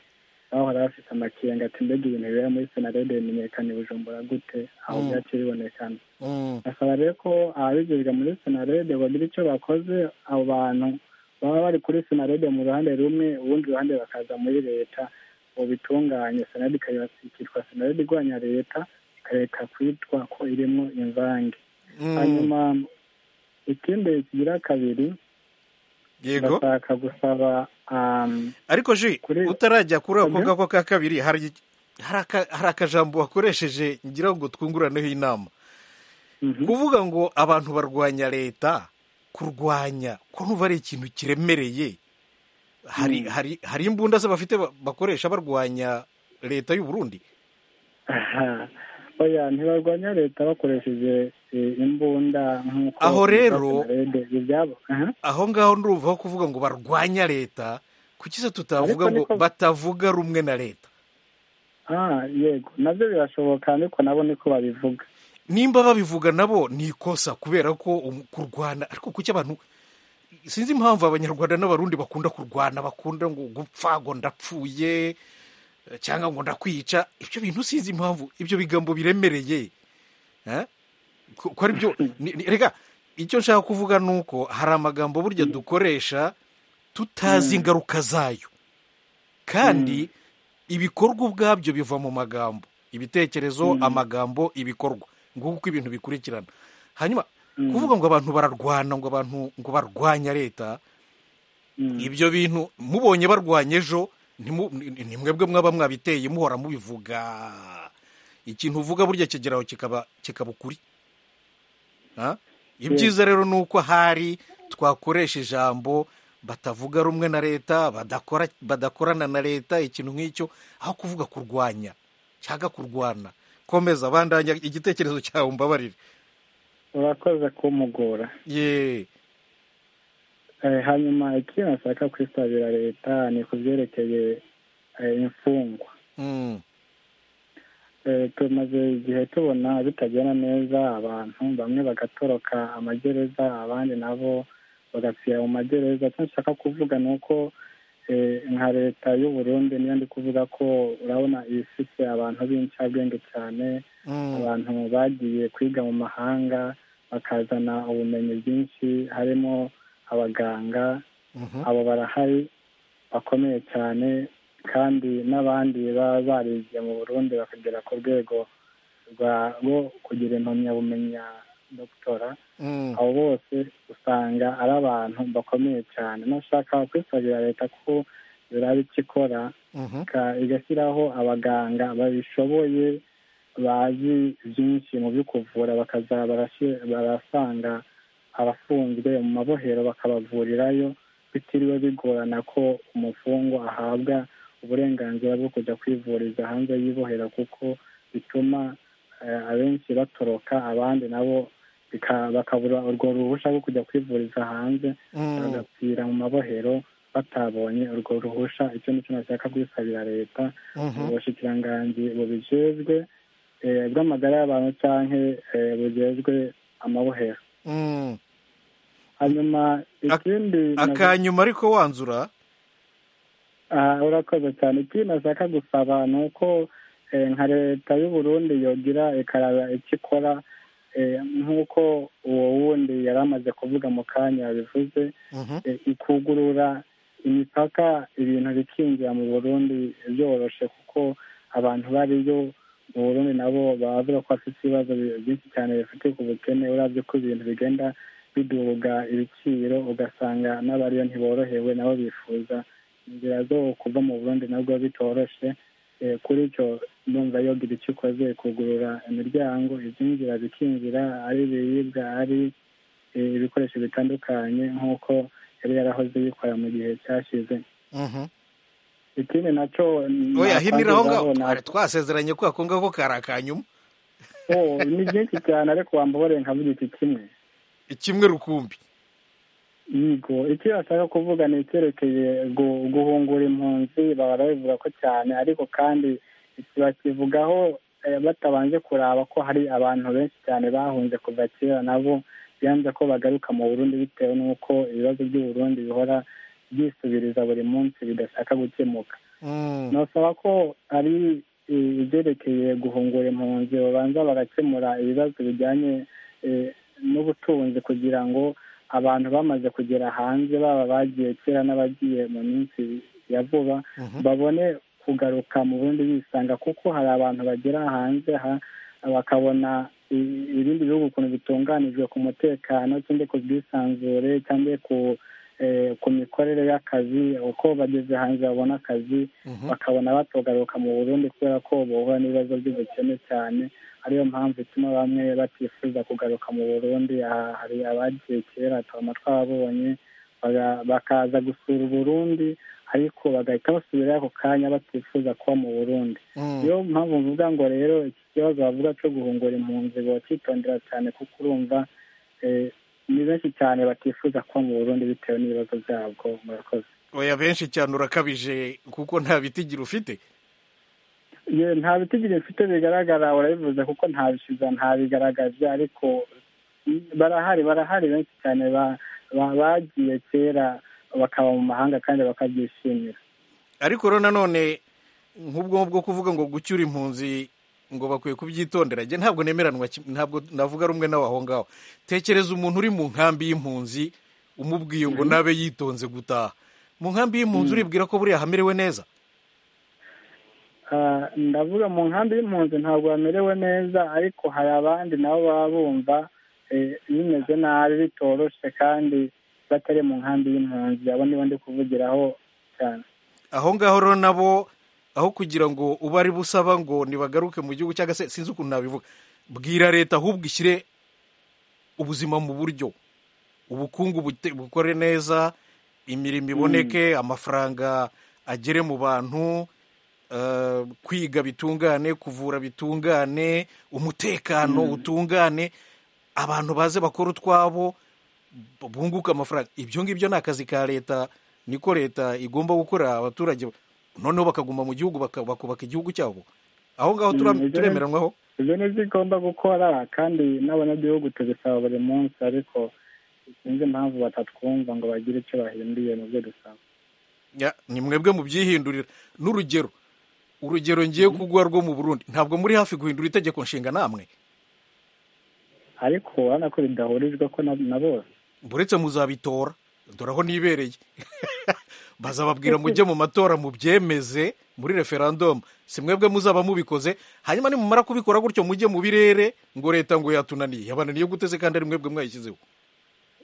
bahora bafite amakenga ati mbega ibintu bibera muri senarede bimenyekana i bujumbura gute aho Mm. byaciye bibonekana Mm, basaba rero ko ababijejwe muri senarede bagira icyo bakoze abo bantu baba bari kuri senarede mu ruhande rumwe ubundi ruhande bakaza muri leta ngo bitunganye senarede ikitwa senarede igwanya leta ikareka kwitwa ko irimo imvange mm. hanyuma ikindi kigira kabiri yego bashaka gusaba um, ariko ji kuri- utarajya kuri ako Oya. ngako ka kabiri hari hari aka- hari akajambo wakoresheje ngira ngo twunguraneho inama mhm. kuvuga ngo abantu barwanya leta kurwanya ko numva ari ikintu kiremereye hari hari hari imbunda se bafite ba- bakoresha barwanya leta y'u Burundi Aha. oya ntibarwanya leta bakoresheje eh, imbunda nk'uko Aho rero- bivuga Senarede, ibyabo aha. aho ngaho ndumva aho kuvuga ngo barwanya leta kuki se tutavuga ngo Ariko niko- batavuga rumwe na leta Ah, yego nabyo birashoboka ariko nabo niko babivuga nimba babivuga nabo ni ikosa kubera ko um- kurwana ariko kuki abantu sinzi impamvu abanyarwanda n'abarundi bakunda kurwana bakunda ngo gupfa ngo ndapfuye eh, cyangwa ngo ndakwica ibyo bintu sinzi impamvu ibyo bigambo biremereye Eh? ko ko ari byo ni- ni- reka icyo nshaka kuvuga ni uko hari amagambo burya dukoresha tutazi ingaruka zayo kandi ibikorwa ubwabyo biva mu magambo ibitekerezo amagambo ibikorwa nguko uko ibintu bikurikirana hanyuma kuvuga ngo abantu bararwana ngo abantu ngo barwanya leta Mm. ibyo bintu mubonye barwanya ejo ntimu- ni- ni mwebwe mwaba mwabiteye muhora mubivuga ikintu uvuga burya kigeraho kikaba kikaba ukuri Ha? ibyiza rero ni uko hari twakoresha ijambo batavuga rumwe na leta badakora badakorana na leta ikintu nk'icyo aho kuvuga kurwanya cyangwa kurwana komeza bandanya igitekerezo cyawe mbabarire urakoze kumugora ye Eh, hanyuma ikintu bashaka kwisabira leta ni ku byerekeye eh, imfungwa Mm. Eh, tumaze igihe tubona bitagenda neza abantu bamwe bagatoroka amagereza abandi nabo bagapfira mu magereza icyo nshaka kuvuga ni uko eh, nka leta y'u Burundi niyo ndi kuvuga ko urabona ibifite abantu b'incabwenge cyane Mm. abantu bagiye kwiga mu mahanga bakazana ubumenyi bwinshi harimo abaganga Mhm. abo barahari bakomeye cyane kandi n'abandi baba barigiye mu burundi bakagera ku rwego rwa rwo kugira impamyabumenyi ya dogitora Mm. abo bose usanga ari abantu bakomeye cyane nashaka kwisabira leta ko yuraba icyo ikora Mhm. Ka- igashyiraho abaganga babishoboye bazi byinshi mu byo kuvura bakaza barashe- barasanga abafunzwe mu mabohero bakabavurirayo bitiriwe bigorana ko umufungwa ahabwa uburenganzira bwo kujya kwivuriza hanze y'ibohero kuko bituma eh, abenshi batoroka abandi nabo bika- bakabura urwo ruhushya rwo kujya kwivuriza hanze Mm. bagapfira mu mabohero batabonye urwo ruhusha icyo ni cyo nashaka kwisabira leta Mhm. ubushikiranganji bubijejwe eh, bw'amagara y'abantu canke eh, bujejwe amabohero Mm. hanyuma Ak- ikindi akanyuma ariko wanzura Ah, urakoze cyane ikindi nashaka gusaba ni uko eh, nka leta y'u Burundi yogira ikaraba icyo ikora eh, nk'uko uwo wundi yari amaze kuvuga mu kanya yabivuze Mhm. eh, ikugurura imipaka ibintu bikinjira mu burundi byoroshe kuko abantu bariyo mu burundi nabo bavuga ko bafite ibibazo bi- byinshi cyane bifite ku bukene urabye ko ibintu bigenda biduga ibiciro ugasanga n'abariyo ntiborohewe nabo bifuza inzira zo kuva mu burundi nabwo bitoroshe Eh, kuri icyo numva yogira icyo ikoze kugurura imiryango ibyinjira bikinjira ari ibiribwa ari eh, ibikoresho bitandukanye nk'uko yari yarahoze yikora mu gihe cyashize Mhm. ikindi nacyo oya hinira aho ngaho nasangizaho Twari twasezeranye ko ako ngako kari akanyuma na- Oh, ni byinshi cyane ariko wambabarire nkavuga iki kimwe kimwe rukumbi yego icyo bashaka kuvuga ni icyerekeye gu- guhungura impunzi bahora babivuga ko cyane ariko kandi iki bakivugaho eh, batabanje kuraba ko hari abantu benshi cyane bahunze kuva kera nabo byanze ko bagaruka mu burundi bitewe n'uko ibibazo by'u Burundi bihora byisubiriza buri munsi bidashaka gukemuka ntusaba ko ari ibyerekeye guhungura impunzi babanza bagakemura ibibazo bijyanye eh, n'ubutunzi kugira ngo abantu bamaze kugera hanze baba bagiye kera n'abagiye mu minsi ya vuba babone kugaruka mu bundi bisanga kuko hari abantu bagera hanze ha bakabona i- ibindi bihugu ukuntu bitunganijwe ku mutekano cyangwa ku bwisanzure cyangwa ku eh, ku mikorere y'akazi uko bageze hanze babona akazi bakabona batagaruka mu burundi kubera ko bahura n'ibibazo by'ubukene cyane ariyo mpamvu ituma bamwe batifuza kugaruka mu burundi aha hari abagiye kera twaba twababonye baga- bakaza gusura uburundi ariko bagahita basubira ako kanya batifuza kuba mu burundi niyo mpamvu mvuga ngo rero iki kibazo bavuga cyo guhungura impunzi bacyitondera cyane kuko urumva eh, ni benshi cyane batifuza kuba mu burundi bitewe n'ibibazo byabwo murakoze oya benshi cyane urakabije kuko nta bitigira ufite Ye, nta bitigira mfite bigaragara urabivuze kuko nta bishiza nta bigaragaje ariko mm, barahari barahari benshi cyane ba- ba- bagiye kera bakaba mu mahanga kandi bakabyishimira ariko rero nanone nk'ubwo bwo kuvuga ngo gucyura impunzi ngo bakwiye kubyitondera njye ntabwo nemeranwa kim- ntabwo navuga rumwe nawe aho ngaho tekereza umuntu uri mu nkambi y'impunzi umubwiye ngo nabe yitonze gutaha mu nkambi y'impunzi uribwira ko buriya hamerewe neza Ah, ndavuga mu nkambi y'impunzi ntabwo bamerewe neza ariko hari abandi nabo baba bumva eh, bimeze nabi bitoroshe kandi batari mu nkambi y'impunzi abo nibo ndi kuvugiraho cyane aho ngaho rero nabo aho kugira ngo ube ari busaba ngo nibagaruke mu gihugu cyangwa se sinzi ukuntu nabivuga bwira leta ahubwo ishyire ubuzima mu buryo ubukungu bute- bukore neza imirimo iboneke amafaranga agere mu bantu eh, kwiga bitungane kuvura bitungane umutekano utungane abantu baze bakora utwabo bunguka amafaranga ibyo ngibyo ni akazi ka leta niko leta igomba gukora abaturage noneho bakaguma mu gihugu baka- bakubaka igihugu cyabo aho ngaho tura- Mm, ibyo ni- turemeranwaho ibyo ni byo igomba gukora kandi n'abanyagihugu tubisaba buri munsi ariko sinzi impamvu batatwumva ngo bagire icyo bahinduye mu byo dusaba Ya, ni mwebwe mu byihindurira n'urugero urugero ngiye kugwa rwo mu burundi ntabwo muri hafi guhindura itegeko nshinga namwe ariko urabona ko bidahurijwe ko na na bose buretse muzabitora dore aho nibereye bazababwira mujye mu matora mubyemeze muri referandumu si mwebwe muzaba mubikoze hanyuma nimumara kubikora gutyo mujye mu birere ngo leta ngo yatunaniye yabananiye guteze kandi ari mwebwe mwayishyizeho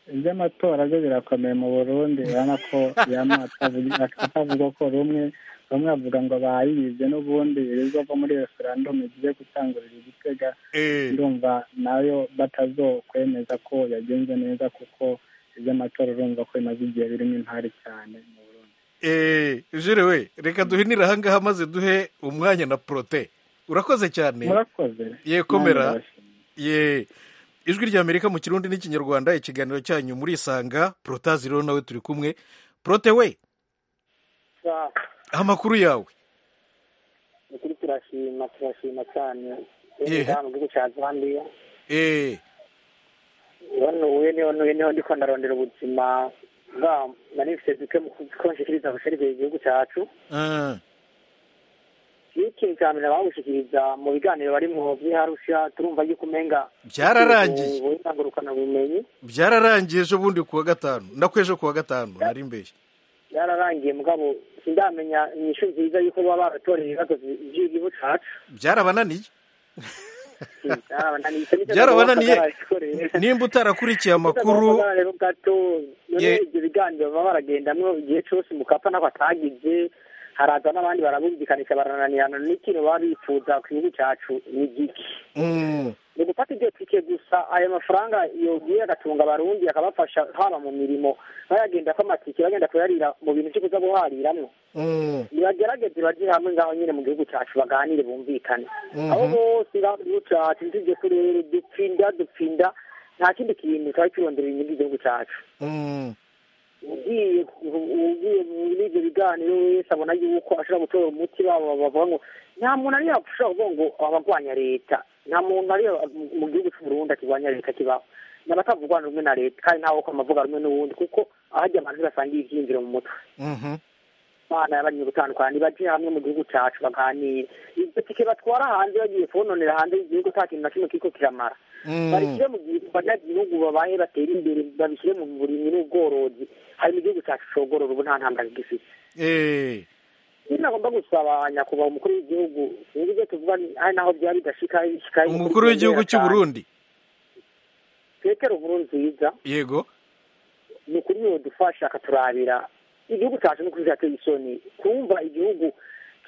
iby'amatora byo birakomeye mu burundi urabona ko yama atavuga atavuga ko rumwe bamwe bavuga ngo bayibye n'ubundi ibizava muri referandumu igiye gutangurira igitega Eh, ndumva nayo batazokwemeza ko yagenze neza kuko iby'amatora urumva ko bimaze igihe birimo impari cyane mu burundi eh, jire we reka duhinire ahangaha maze duhe umwanya na porote urakoze cyane murakoze Ye, komera. Namwe ndabashimiye. ye ijwi ry'amerika mu kirundi n'ikinyarwanda ikiganiro cyanyu muri isanga porotazi rero nawe turi kumwe porote we amakuru yawe ukuri turashima turashima cyane Yehe. mu gihugu cya zambia eee bano uwe niho n'uwe niho ndiko ndarondera ubuzima bwa manifeste duke mu kukonshikiriza gusharije igihugu cyacu n'ikintu cya mbere bawushikiriza mu biganiro barimwo by'iharusha turumva yuko umenga Byararangiye. ubutangurukana bumenyi byararangiye ejo bundi ku wa gatanu ndakweje ku wa gatanu nari mbeshye byararangiye mugabo sindamenya inyishu nziza yuko baba baratoreye ibibazo by'igihugu cyacu byarabananiye byarabananiye Icyo nicyo Byarabananiye. bagomba kugaragara. nimba utarakurikije amakuru rero gato none Ye- ibyo biganiro baba baragendamo igihe cyose mukapa ntabwo atagize haraza n'abandi barabumvikanisha barananirana n'ikintu baba bifuza ku gihugu cyacu ni giki Mm, ni gufata ibyo tike gusa ayo mafaranga yogiye agatunga abarundi akabafasha haba mu mirimo bayagenda ko amatike bagenda kuyarira mu bintu byo kuza guhariramwo mm, nibagerageze baje hamwe ngaho nyine mu gihugu cyacu baganire bumvikane Mhm. aho bose igihugu cyacu ntitujye kurere dupfinda dupfinda nta kindi kintu cyari kirondera inyungu igihugu cyacu mm, ugiye ku- ugiye muri ibyo biganiro wese abona yuko ashobora gutora umuti babo bavuga ngo nta muntu ariyo ushobora kuvuga ngo abagwanya leta nta muntu ariyo mu gihugu cy'u Burundi akirwanya leta kibaho ni abatavugwana rumwe na leta kandi ntawe ko amavuga rumwe n'uwundi kuko ahajya abantu ntibasangiye ibyiyumviro mu mutwe mhm, imana yabagiye gutandukana ntibajye hamwe mu gihugu cyacu baganira ibyo tike batwara hanze bagiye kubononera hanze y'igihugu nta kintu na kimwe kiriko kiramara babishyire mu gihe abanyagihugu babaye batera imbere babishyire mu burimyi n'ubworozi hari mu gihugu cyacu cogorora ubu nta ntambara gifite Eh, nyine agomba gusaba nyakubahwa umukuru w'igihugu sinzi ibyo tuvuga hari naho byaba bidashika bishika umukuru w'igihugu cy'u Burundi petero nkuru nziza yego ni ukuri yodufasha akaturabira igihugu cyacu ni ukuri cyateye isoni kumva igihugu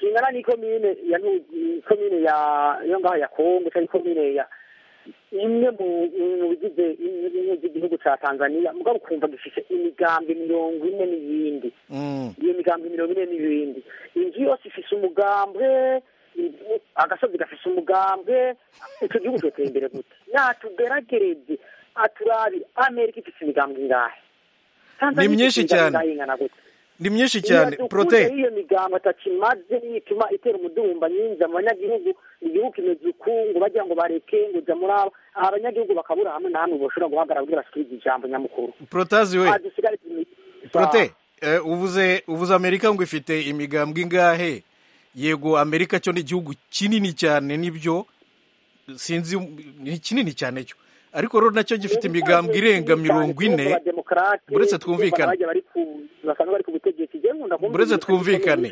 kingana n'ikomine ya Nu- ikomine ya yo ngaho ya kongo cyangwa ikomine ya imwe mu mu bigize imwe z'igihugu cya tanzaniya mugabo ukumva gifite imigambi mirongo ine n'iyindi Mm, iyo migambi mirongo ine n'ibindi inzu yose ifise umugambwe i- agasozi gafise umugambwe icyo gihugu cyoteye imbere gute natugeragereze aturabi amerika ifise imigambi ingahe Tanzania Ni myinshi ifise imigambi cyane. ingahe ingana gute? ni myinshi cyane Iyo dukuze prote iyo migambo atakimaze nituma itera umudumba nyinza mu banyagihugu igihugu kimeze ukungu bagira ngo bareke ngo jya muri aba abanyagihugu bakabura hamwe na hamwe bashobora guhagarara kugira basubirize ijambo nyamukuru protazi we adusigare tumi- prote eh, uvuze uvuze amerika ngo ifite imigambwe ingahe yego amerika cyo ni igihugu kinini cyane nibyo sinzi ni kinini cyane cyo ariko rero nacyo gifite imigambwe irenga mirongo ine buretse twumvikane. Buretse twumvikane.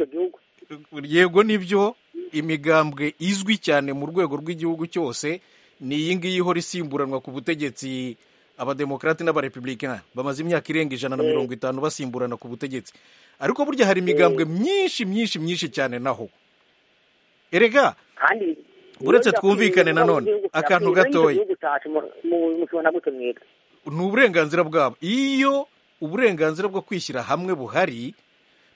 yego nibyo imigambwe izwi cyane mu rwego rw'igihugu cyose ni iyi ngiyi ihora isimburanwa ku butegetsi abademokarate n'abarepublikani bamaze imyaka irenga ijana na mirongo itanu basimburana ku butegetsi ariko burya hari imigambwe myinshi myinshi myinshi cyane naho erega Buretse twumvikane nanone, akantu gatoya. ni uburenganzira bwabo iyo uburenganzira bwo kwishyira hamwe buhari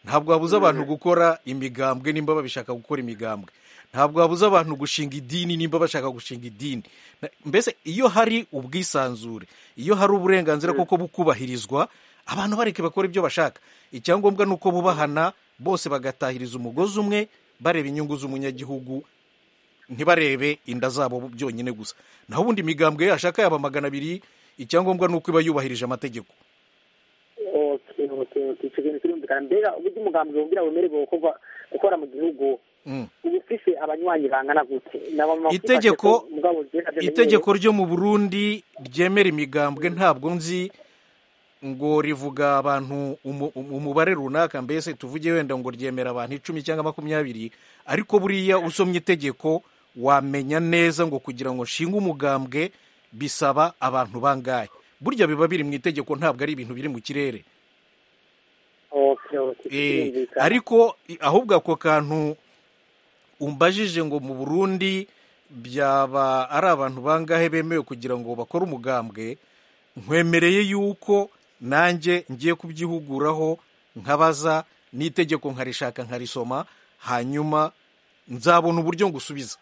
ntabwo wabuza abantu gukora imigambwe nimba babishaka gukora imigambwe ntabwo wabuza abantu gushinga idini nimba bashaka gushinga idini Na- mbese iyo hari ubwisanzure iyo hari uburenganzira kuko bukubahirizwa abantu bareke bakora ibyo bashaka icyangombwa ni uko bubahana bose bagatahiriza umugozi umwe bareba inyungu z'umunyagihugu ntibarebe inda zabo byonyine gusa naho ubundi imigambwe yashaka yaba magana abiri icyangombwa ni uko iba yubahirije amategeko icyo kintu kirumvikana mbega uburyo umugambi wumvira wemerewe gukorwa gukora mu gihugu Mm. uba ufise abanywanyi bangana gute N'abama- Itegeko- mugabo jenda byo itegeko ryo mu burundi ryemera imigambwe ntabwo nzi ngo rivuga abantu umu- umu- umubare runaka mbese tuvuge wenda ngo ryemera abantu icumi cyangwa makumyabiri ariko buriya usomye itegeko wamenya neza ngo kugira ngo nshinge umugambwe bisaba abantu bangahe burya biba biri mu itegeko ntabwo ari ibintu biri mu kirere Okay, okay, Eh, kirumvikana. ariko i- ahubwo ako kantu umbajije ngo mu burundi byaba ari abantu bangahe bemewe kugira ngo bakore umugambwe nkwemereye yuko nanjye ngiye kubyihuguraho nkabaza n'itegeko nkarishaka nkarisoma hanyuma nzabona uburyo ngusubiza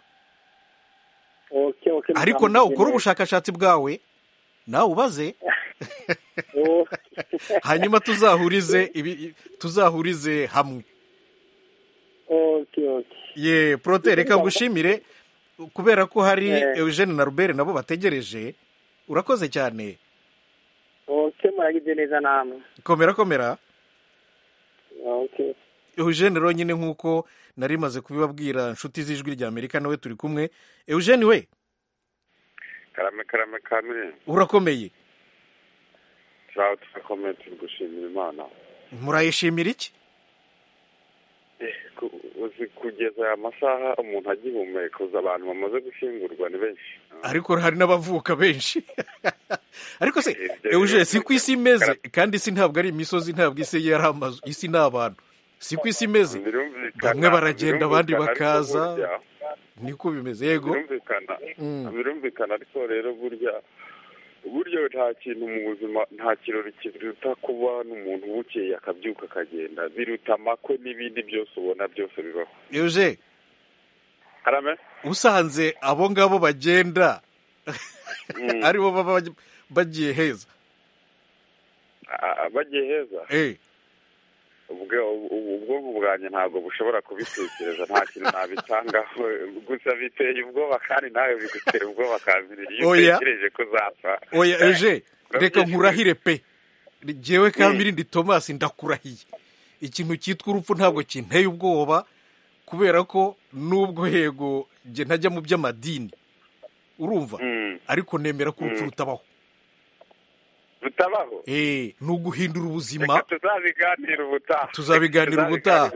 Okay, okay, ariko mugambi nawe ukore jenda. ubushakashatsi bwawe nawe ubaze Oh. hanyuma tuzahurize ibi- tuzahurize hamwe Okay, okay. ye prote reka ngushimire kubera ko hari Eh. eugene na robert nabo bategereje urakoze cyane Okay, muragize neza namwe komera komera Okay. eugene rero nyine nk'uko nari maze kubibabwira inshuti z'ijwi rya amerika nawe turi kumwe eugene we karame karame kamire urakomeye turaho turakomeye turi gushimira imana murayishimira iki Eh, ku- uzi kugeza aya masaha umuntu agihumeka uzi abantu bamaze gushyingurwa ni benshi ariko hari n'abavuka benshi ariko se Ibyo biro eugene si ku isi imeze bikara- kandi isi ntabwo ari imisozi ntabwo isi yari amazu isi ni abantu si ku isi imeze Birumvikana- bamwe baragenda abandi birumvikana, bakaza ariko burya- niko bimeze yego birumvikana Mm. birumvikana ariko rero burya burya nta kintu mu buzima nta kirori kiruta kuba n'umuntu bukeye akabyuka akagenda biruta amakwe n'ibindi byose ubona byose bibaho eugene karame usanze abo ngabo bagenda Mm. aribo baba baj- bagiye heza Ah, bagiye heza Eh, ubwo ubu- ubwonko bwanjye ntabwo bushobora kubitekereza nta kintu nabitangaho gusa biteye ubwoba kandi nawe bigutera ubwoba kambirira iyo Oya. utekereje ko uzapfa oya eugene Urabyifuza? reka nkurahire pe jewe kamiri ndi thomas ndakurahiye ikintu cyitwa urupfu ntabwo kinteye ubwoba kubera ko n'ubwo yego njye ntajya mu by'amadini urumva ariko nemera ko urupfu rutabaho rutabaho Eh, ni uguhindura ubuzima reka tuzabiganira ubutaha Tuzabiganira ubutaha.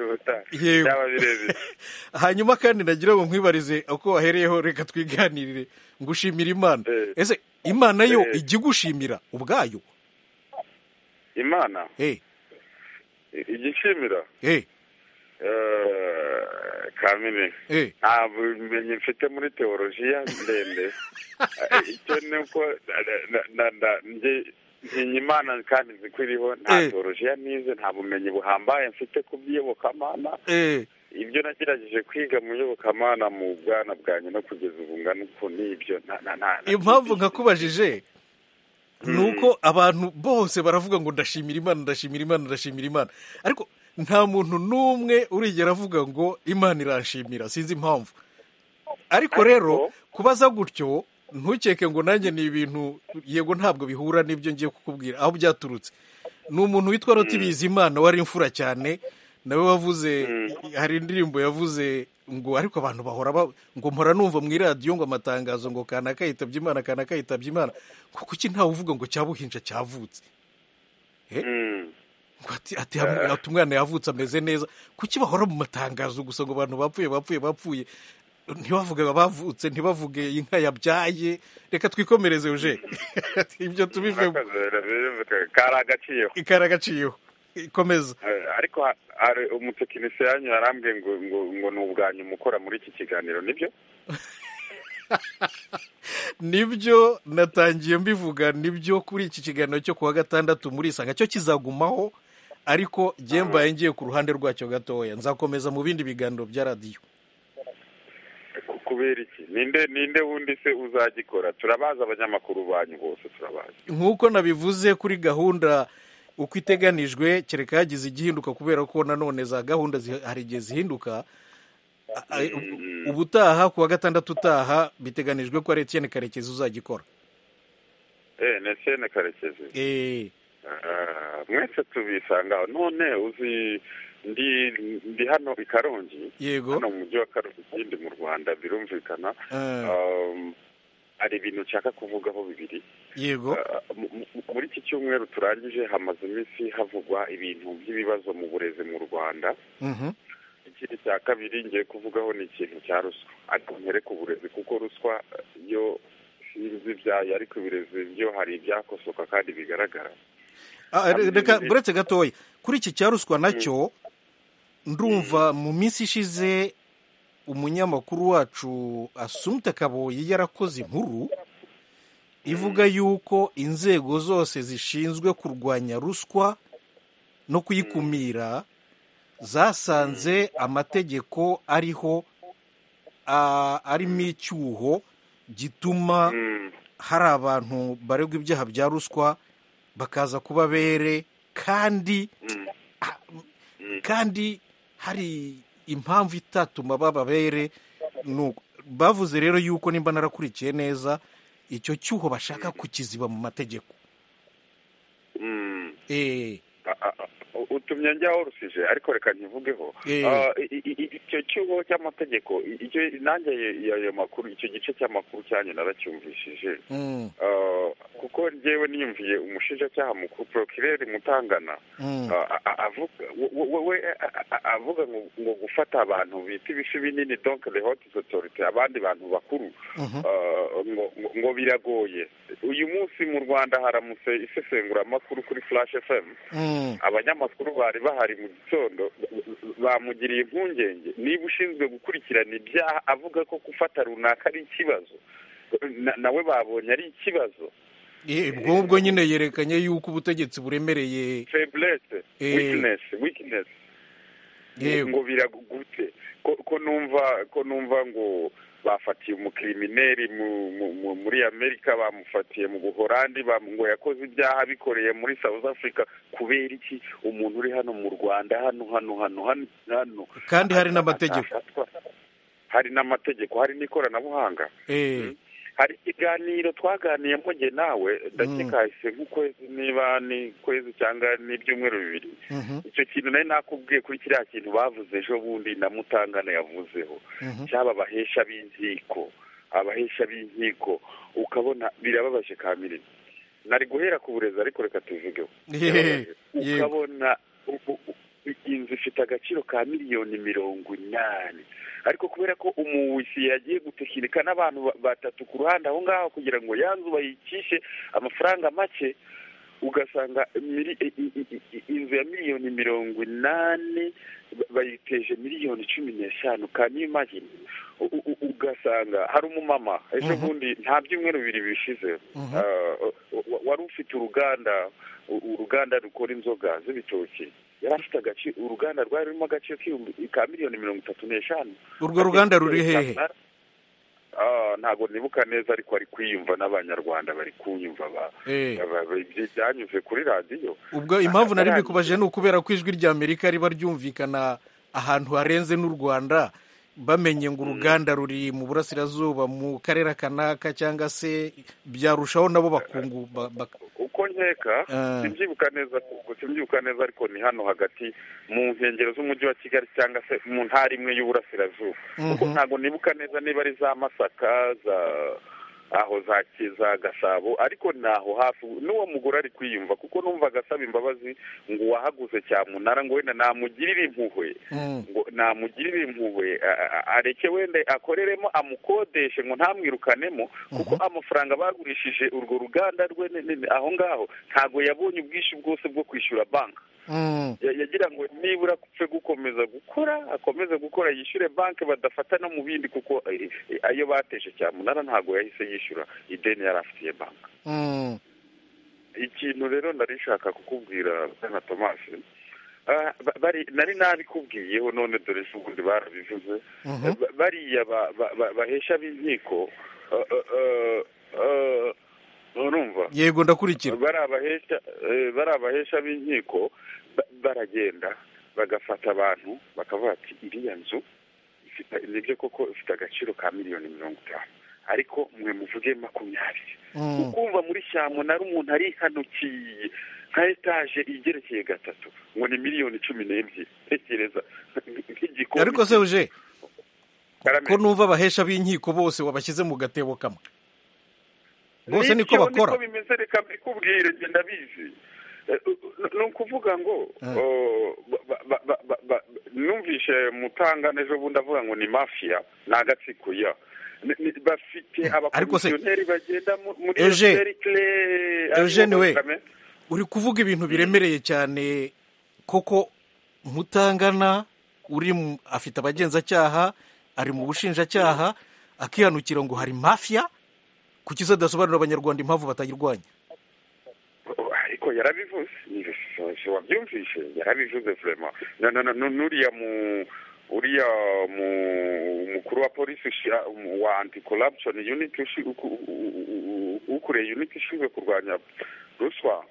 Yego. byaba birebire hanyuma kandi nagira ngo nkwibarize uko wahereyeho reka twiganirire ngo ushimire imana Eh. ese imana yo Eh. ijya igushimira ubwayo imana eh igishimira eh eh, kamini eh nta bumenyi mfite muri teolojiya ndende Eh, icyo ni uko na- na- na- na- nge ntinya imana kandi nzi ko iriho nta Eh. teolojiya nize nta bumenyi buhambaye mfite ku by'iyobokamana eh ibyo nagerageje kwiga mu iyobokamana mu bwana bwanjye no kugeza ubu ngana uku n'ibyo nta- nta- nta- nta- impamvu nkakubajije ni uko abantu bose baravuga ngo ndashimira imana ndashimira imana ndashimira imana ariko nta muntu n'umwe urigera avuga ngo imana iranshimira sinzi impamvu ariko rero kubaza gutyo ntukeke ngo nanjye ni ibintu yego ntabwo bihura n'ibyo ngiye kukubwira aho byaturutse ni umuntu witwa Rotibizimana imana wari imfura cyane nawe wavuze hari indirimbo yavuze ngo ariko abantu bahora ba- ngo mpora numva mu iradiyo ngo amatangazo ngo kanaka yitabye imana kanaka yitabye imana ngo kuki ntawe uvuga ngo cyabuhinja cyavutse Mm. ngo ati ati hamwe- ati umwana yavutse ameze neza kuki bahora mu matangazo gusa ngo abantu bapfuye bapfuye bapfuye ntibavuge abavutse ntibavuge inka yabyaye reka twikomereze uje ibyo tubive Murakoze, kari agaciro ikari agaciyeho ikomeza Eh, ariko ha- hari umutekinisiye yanyu yarambwiye ngo ngo ngo ni ubwanyu mukora muri iki kiganiro nibyo nibyo natangiye mbivuga nibyo kuri iki kiganiro cyo kuwa gatandatu muri isanga cyo kizagumaho ariko njye mbaye ngiye ku ruhande rwacyo gatoya nzakomeza mu bindi biganiro bya radiyo Ku- kubera iki ninde ninde wundi se uzagikora turabazi abanyamakuru banyu bose turabazi nk'uko nabivuze kuri gahunda uko iteganijwe kereka hagize igihinduka kubera ko nanone za gahunda zi- hari igihe zihinduka A- a- u- ubutaha ku wa gatandatu utaha biteganijwe ko ari etiyeni karekezi uzagikora eh nesene karekezi Eh, Ah, mwese tubisanga aho. none uzi ndi ndi hano i karongi yego hano mu mujyi wa karongi ndi mu rwanda birumvikana Eh, Um, hari ibintu nshaka kuvugaho bibiri yego mu- mu- muri iki cyumweru turangije hamaze iminsi havugwa ibintu by'ibibazo mu burezi mu rwanda Mhm. ikindi cya kabiri ngiye kuvugaho ni ikintu cya ruswa ariko mpere ku burezi kuko ruswa eh, yo sinzi ibyayo ariko uburezi byo hari ibyakosoka kandi bigaragara Ah, re- reka buretse gatoya kuri iki cya ruswa nacyo ndumva mu minsi ishize umunyamakuru wacu asumta kaboyi yarakoze inkuru ivuga yuko inzego zose zishinzwe kurwanya ruswa no kuyikumira zasanze amategeko ariho ah, arimo icyuho gituma Mm, hari abantu baregwa ibyaha bya ruswa bakaza kuba bere kandi mm, mm. kandi hari impamvu itatuma baba bere ni uko- bavuze rero yuko nimba narakurikiye neza icyo cyuho bashaka kukiziba mu mategeko mm. Eh, A- a- a- utumye njyaho rusije ariko reka ntivugeho Eh. Ah, i- i- i- icyo cyuho cy'amategeko i- icyo nanjye ayo makuru icyo gice cy'amakuru cyanjye naracyumvishije mm, Ah, kuko njyewe niyumviye umushinjacyaha mukuru porokireri mutangana mm, Ah, a- a- avuga we- we- we- a- a- a- avuga ngo ngo gufata abantu bita ibifi binini donc the hot authority abandi bantu bakuru mhm, Uh, ngo ngo- ngo biragoye uyu munsi mu rwanda haramutse isesenguramakuru kuri flash fm mm, abanyamakuru bari bahari mu gitondo bamugiriye impungenge niba ushinzwe gukurikirana ibyaha avuga ko gufata runaka ari ikibazo na- nawe babonye ari ikibazo eh, ubwo ngubwo nyine yerekanye yuko ubutegetsi buremereye feblesse Eh. weakness weakness Yego. ngo biragute ko ko numva ko numva ngo bafatiye umukirimineri mu- mu- mu- muri amerika bamufatiye mu buhorandi bamu- ngo yakoze ibyaha bikoreye muri south africa kubera iki umuntu uri hano mu rwanda hano hano hano hano hano kandi hari n'amategeko hari n'amategeko hari n'ikoranabuhanga Eh, hari ikiganiro twaganiye mpuge nawe ndakeka hahise nk'ukwezi niba ni kwezi cyangwa n'ibyumweru bibiri icyo kintu nari nakubwiye kuri kiriya kintu bavuze ejo bundi na mutangana yavuzeho cyaba abahesha b'inkiko abahesha b'inkiko ukabona birababaje kamiriza nari guhera ku burezi ariko reka tuvugeho ukabona inzu ifite agaciro ka miliyoni mirongo inani ariko kubera ko umuwisi yagiye gutekinika n'abantu batatu ku ruhande aho ngaho kugira ngo ya nzu bayikishe amafaranga make ugasanga inzu ya miliyoni mirongo inani bayiteje miliyoni cumi n'eshanu kanimagine ugasanga hari umumama ejo bundi nta byumweru bibiri bishize wari ufite uruganda uruganda rukora inzoga z'ibitoki yari afite agaciro uruganda rwari rurimo agaciro ka miliyoni mirongo itatu n'eshanu urwo ruganda ruri hehe ntabwo nibuka neza ariko bari kwiyumva n'abanyarwanda bari kunyumva byanyuze kuri radiyo ubwo impamvu nari bikubaje ni ukubera ko ijwi rya amerika riba ryumvikana ahantu harenze n'u rwanda bamenye ngo uruganda ruri mu burasirazuba mu karere kanaka cyangwa se byarushaho nabo bakungu uko nkeka sibyibuka neza sibyibuka neza ariko ni hano hagati mu nkengero z'umujyi wa kigali cyangwa se mu ntara imwe y'uburasirazuba kuko ntabwo nibuka neza niba ari za masaka za aho za za gasabo ariko naho hafi n'uwo mugore ari kwiyumva kuko numva agasaba imbabazi ngo uwahaguze cyamunara ngo wenda namugirire impuhwe ngo namugirire impuhwe areke wenda akoreremo amukodeshe ngo ntamwirukanemo kuko amafaranga bagurishije urwo ruganda rwe aho ngaho ntabwo yabonye ubwishyu bwose bwo kwishyura banki yagira ngo nibura apfe gukomeza gukora akomeze gukora yishyure banki badafata no mu bindi kuko ayo bateje cyamunara ntabwo yahise yishyura ideni yari afitiye banki ikintu rero nshaka kukubwira na tomasi nari nabikubwiyeho none dore ubundi barabivuze bariya bahesha b'inkiko urumva yego ndakurikira bari abahesha b'inkiko baragenda bagafata abantu bakavuga ati iriya nzu nibyo koko ifite agaciro ka miliyoni mirongo itanu ariko mwe muvuge makumyabiri ukumva muri cyamunara umuntu arihanukiye nka etaje igerekeye gatatu ngo ni miliyoni cumi n'ebyiri tekereza nk'igikombe ariko se uje ko numva abahesha b'inkiko bose wabashyize mu gatebo kamwe bose niko bakora niko bimeze reka mbikubwire njye ndabizi ni ukuvuga ngo numvishe mutangana ejo bundi avuga ngo ni mafiya ni agatsiko ya bafite abakomisiyoneri bagenda muri serikire eugene we uri kuvuga ibintu biremereye cyane koko mutangana uri afite abagenzacyaha ari mu bushinjacyaha akihanukira ngo hari mafiya kuki se adasobanurira abanyarwanda impamvu batayirwanya ariko yarabivuze wabyumvishe yarabivuze furema n'uriya mu uriya mukuru wa polisi wa anti korabusoni yuniti ukuriye yuniti ishinzwe kurwanya ruswa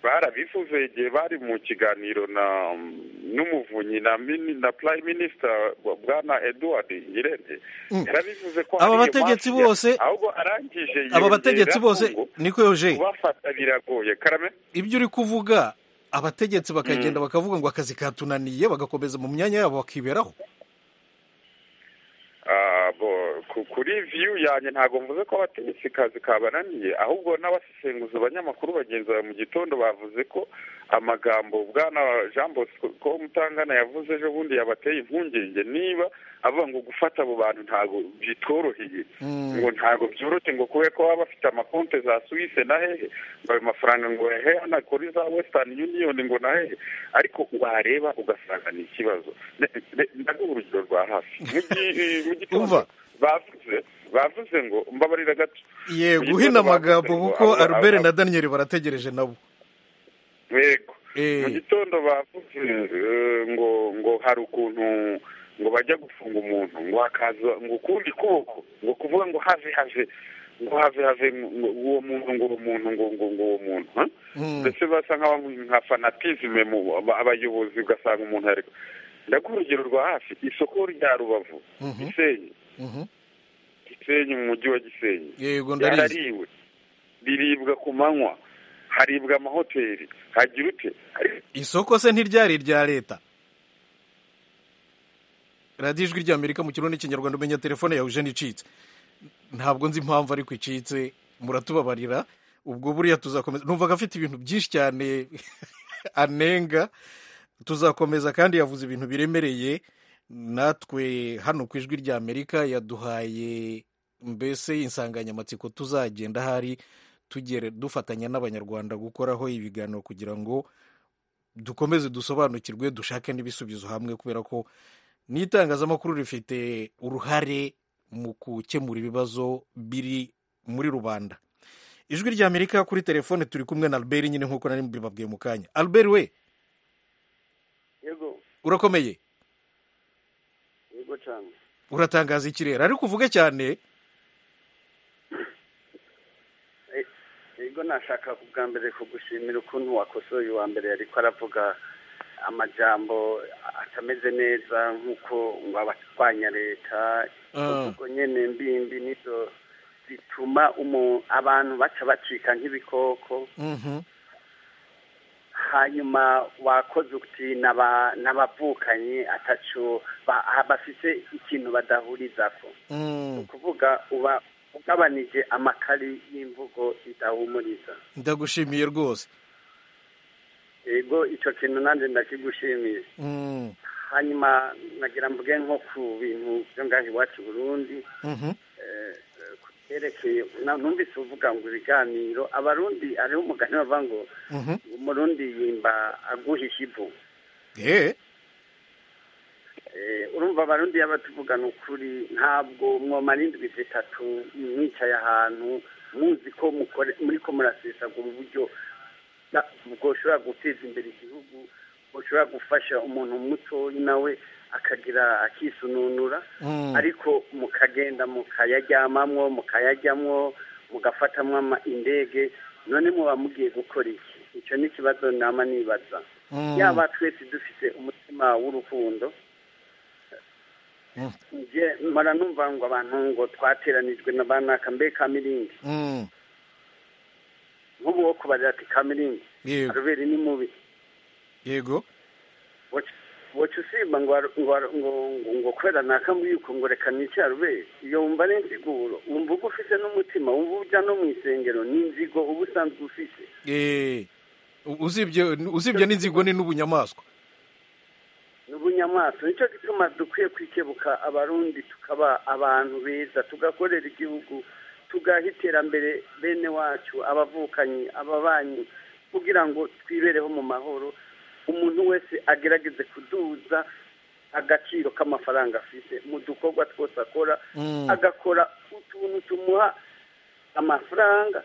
barabivuze igihe bari mu kiganiro na n'umuvunyi na na prime minister bwana eduard ngirente yarabivuze ko aba bategetsi bose ahubwo arangije aba bategetsi bose niko yoje kubafata biragoye karame ibyo uri kuvuga abategetsi bakagenda bakavuga ngo akazi katunaniye bagakomeza mu myanya yabo bakiberaho kuri viyu yanjye ntabwo mvuze ko abategetsi kazi kabananiye ahubwo n'abasesenguzi abanyamakuru bagenzi bawe mu gitondo bavuze ko amagambo bwana jean bosco mutangana yavuze ejo bundi yabateye impungenge niba avuga ngo gufata abo bantu ntabwo bitoroheye ngo ntabwo byoroshye ngo kubera ko baba bafite amakonte za suwise na hehe ngo ayo mafaranga ngo yahehe anakora iza wesitani yuniyoni ngo na hehe ariko wareba ugasanga ni ikibazo ndaguha urugero rwa hafi mu gitondo bavuze bavuze ngo mbabarira gato yego guhina amagambo kuko albert na daniel barategereje nabo yego mu gitondo bavuze ngo ngo hari ukuntu ngo bajya gufunga umuntu ngo hakaza ngo ukundi kuboko ngo kuvuga ngo have have ngo have have ngo uwo muntu ngo uwo muntu ngo ngo ngo uwo muntu ndetse basa nka fanatizime mu abayobozi ugasanga umuntu ariko ndaguha urugero rwa hafi isoko rya rubavu gisenyi gisenyi mu mujyi wa gisenyi yego ndarizi yarariwe riribwa ku manywa haribwa amahoteli hagira ute Ariko isoko se ntiryari irya leta radiyo ijwi ry'amerika mu kirundi n'ikinyarwanda umenya telefone yawe uje icitse ntabwo nzi impamvu ariko icitse muratubabarira ubwo buriya tuzakomeza numvaga afite ibintu byinshi cyane anenga tuzakomeza kandi yavuze ibintu biremereye natwe hano ku ijwi ry'amerika yaduhaye mbese insanganyamatsiko tuzagenda ahari tugere dufatanya n'abanyarwanda gukoraho ibiganiro kugira ngo dukomeze dusobanukirwe dushake n'ibisubizo hamwe kubera ko n'itangazamakuru rifite uruhare mu gukemura ibibazo biri muri rubanda ijwi ry'amerika kuri telefone turi kumwe na albert nyine nk'uko nari mbibabwiye mu kanya albert we yego urakomeye yego cyane uratangaza ikirere ariko uvuge cyane yego nashaka ubwa mbere kugushimira ukuntu wakosoye uwa mbere ariko aravuga amajambo atameze neza nk'uko ngo abatwanya leta Ah. ubwo nyine mbimbi nizo zituma umu- abantu baca bacika nk'ibikoko Mhm. hanyuma wakoze uti n'aba- n'abavukanyi atacu ba- bafise ikintu badahurizako Mm. kuvuga uba ugabanije amakari y'imvugo idahumuriza ndagushimiye rwose yego icyo kintu nanjye ndakigushimiye Mm. hanyuma nagira mvuge nko ku bintu byo ngaho iwacu i burundi Mhm. eh, eh, ku byerekeye na- numvise uvuga ngo ibiganiro abarundi hariho umugani bavuga ngo Mhm. umurundi yimba aguhisha ivu Eh, Eh, urumva abarundi iyo batuvugana ukuri ntabwo mwomara indwi zitatu mwicaye ahantu muzi ko mukore muri ko murasesagura uburyo bwa- bwoshobora guteza imbere igihugu bwoshobora gufasha umuntu mutoya nawe akagira akisununura Mm. ariko mukagenda mukayaryamamwo mukayaryamwo mugafatamwo ama- indege none muba mugiye gukora iki icyo ni ikibazo nama nibaza Mm. yaba twese dufite umutima w'urukundo Mm. nje mpora numva ngo abantu ngo twateranijwe na banaka mbe kamiringi Mm. nk'ubu wo kubarira ati kamiringi yego aruberi ni mubi yego wacu usimba ngo aru- ngo aru- ngo- ngo- ngo kubera naka mbwiko ngo reka nice aruberi iyo wumva ari inziguro wumva uba ufite n'umutima wumva ujya no mu isengero ni inzigo uba usanzwe ufite Eh, usibye usibye n'inzigo ni n'ubunyamaswa n'ubunyamaswa nicyo gituma dukwiye kwikebuka abarundi tukaba abantu beza tugakorera igihugu tugaha iterambere bene wacu abavukanyi ababanyi kugira ngo twibereho mu mahoro umuntu wese agerageze kuduza agaciro k'amafaranga afite mu dukorwa twose akora Mm. agakora utuntu tumuha amafaranga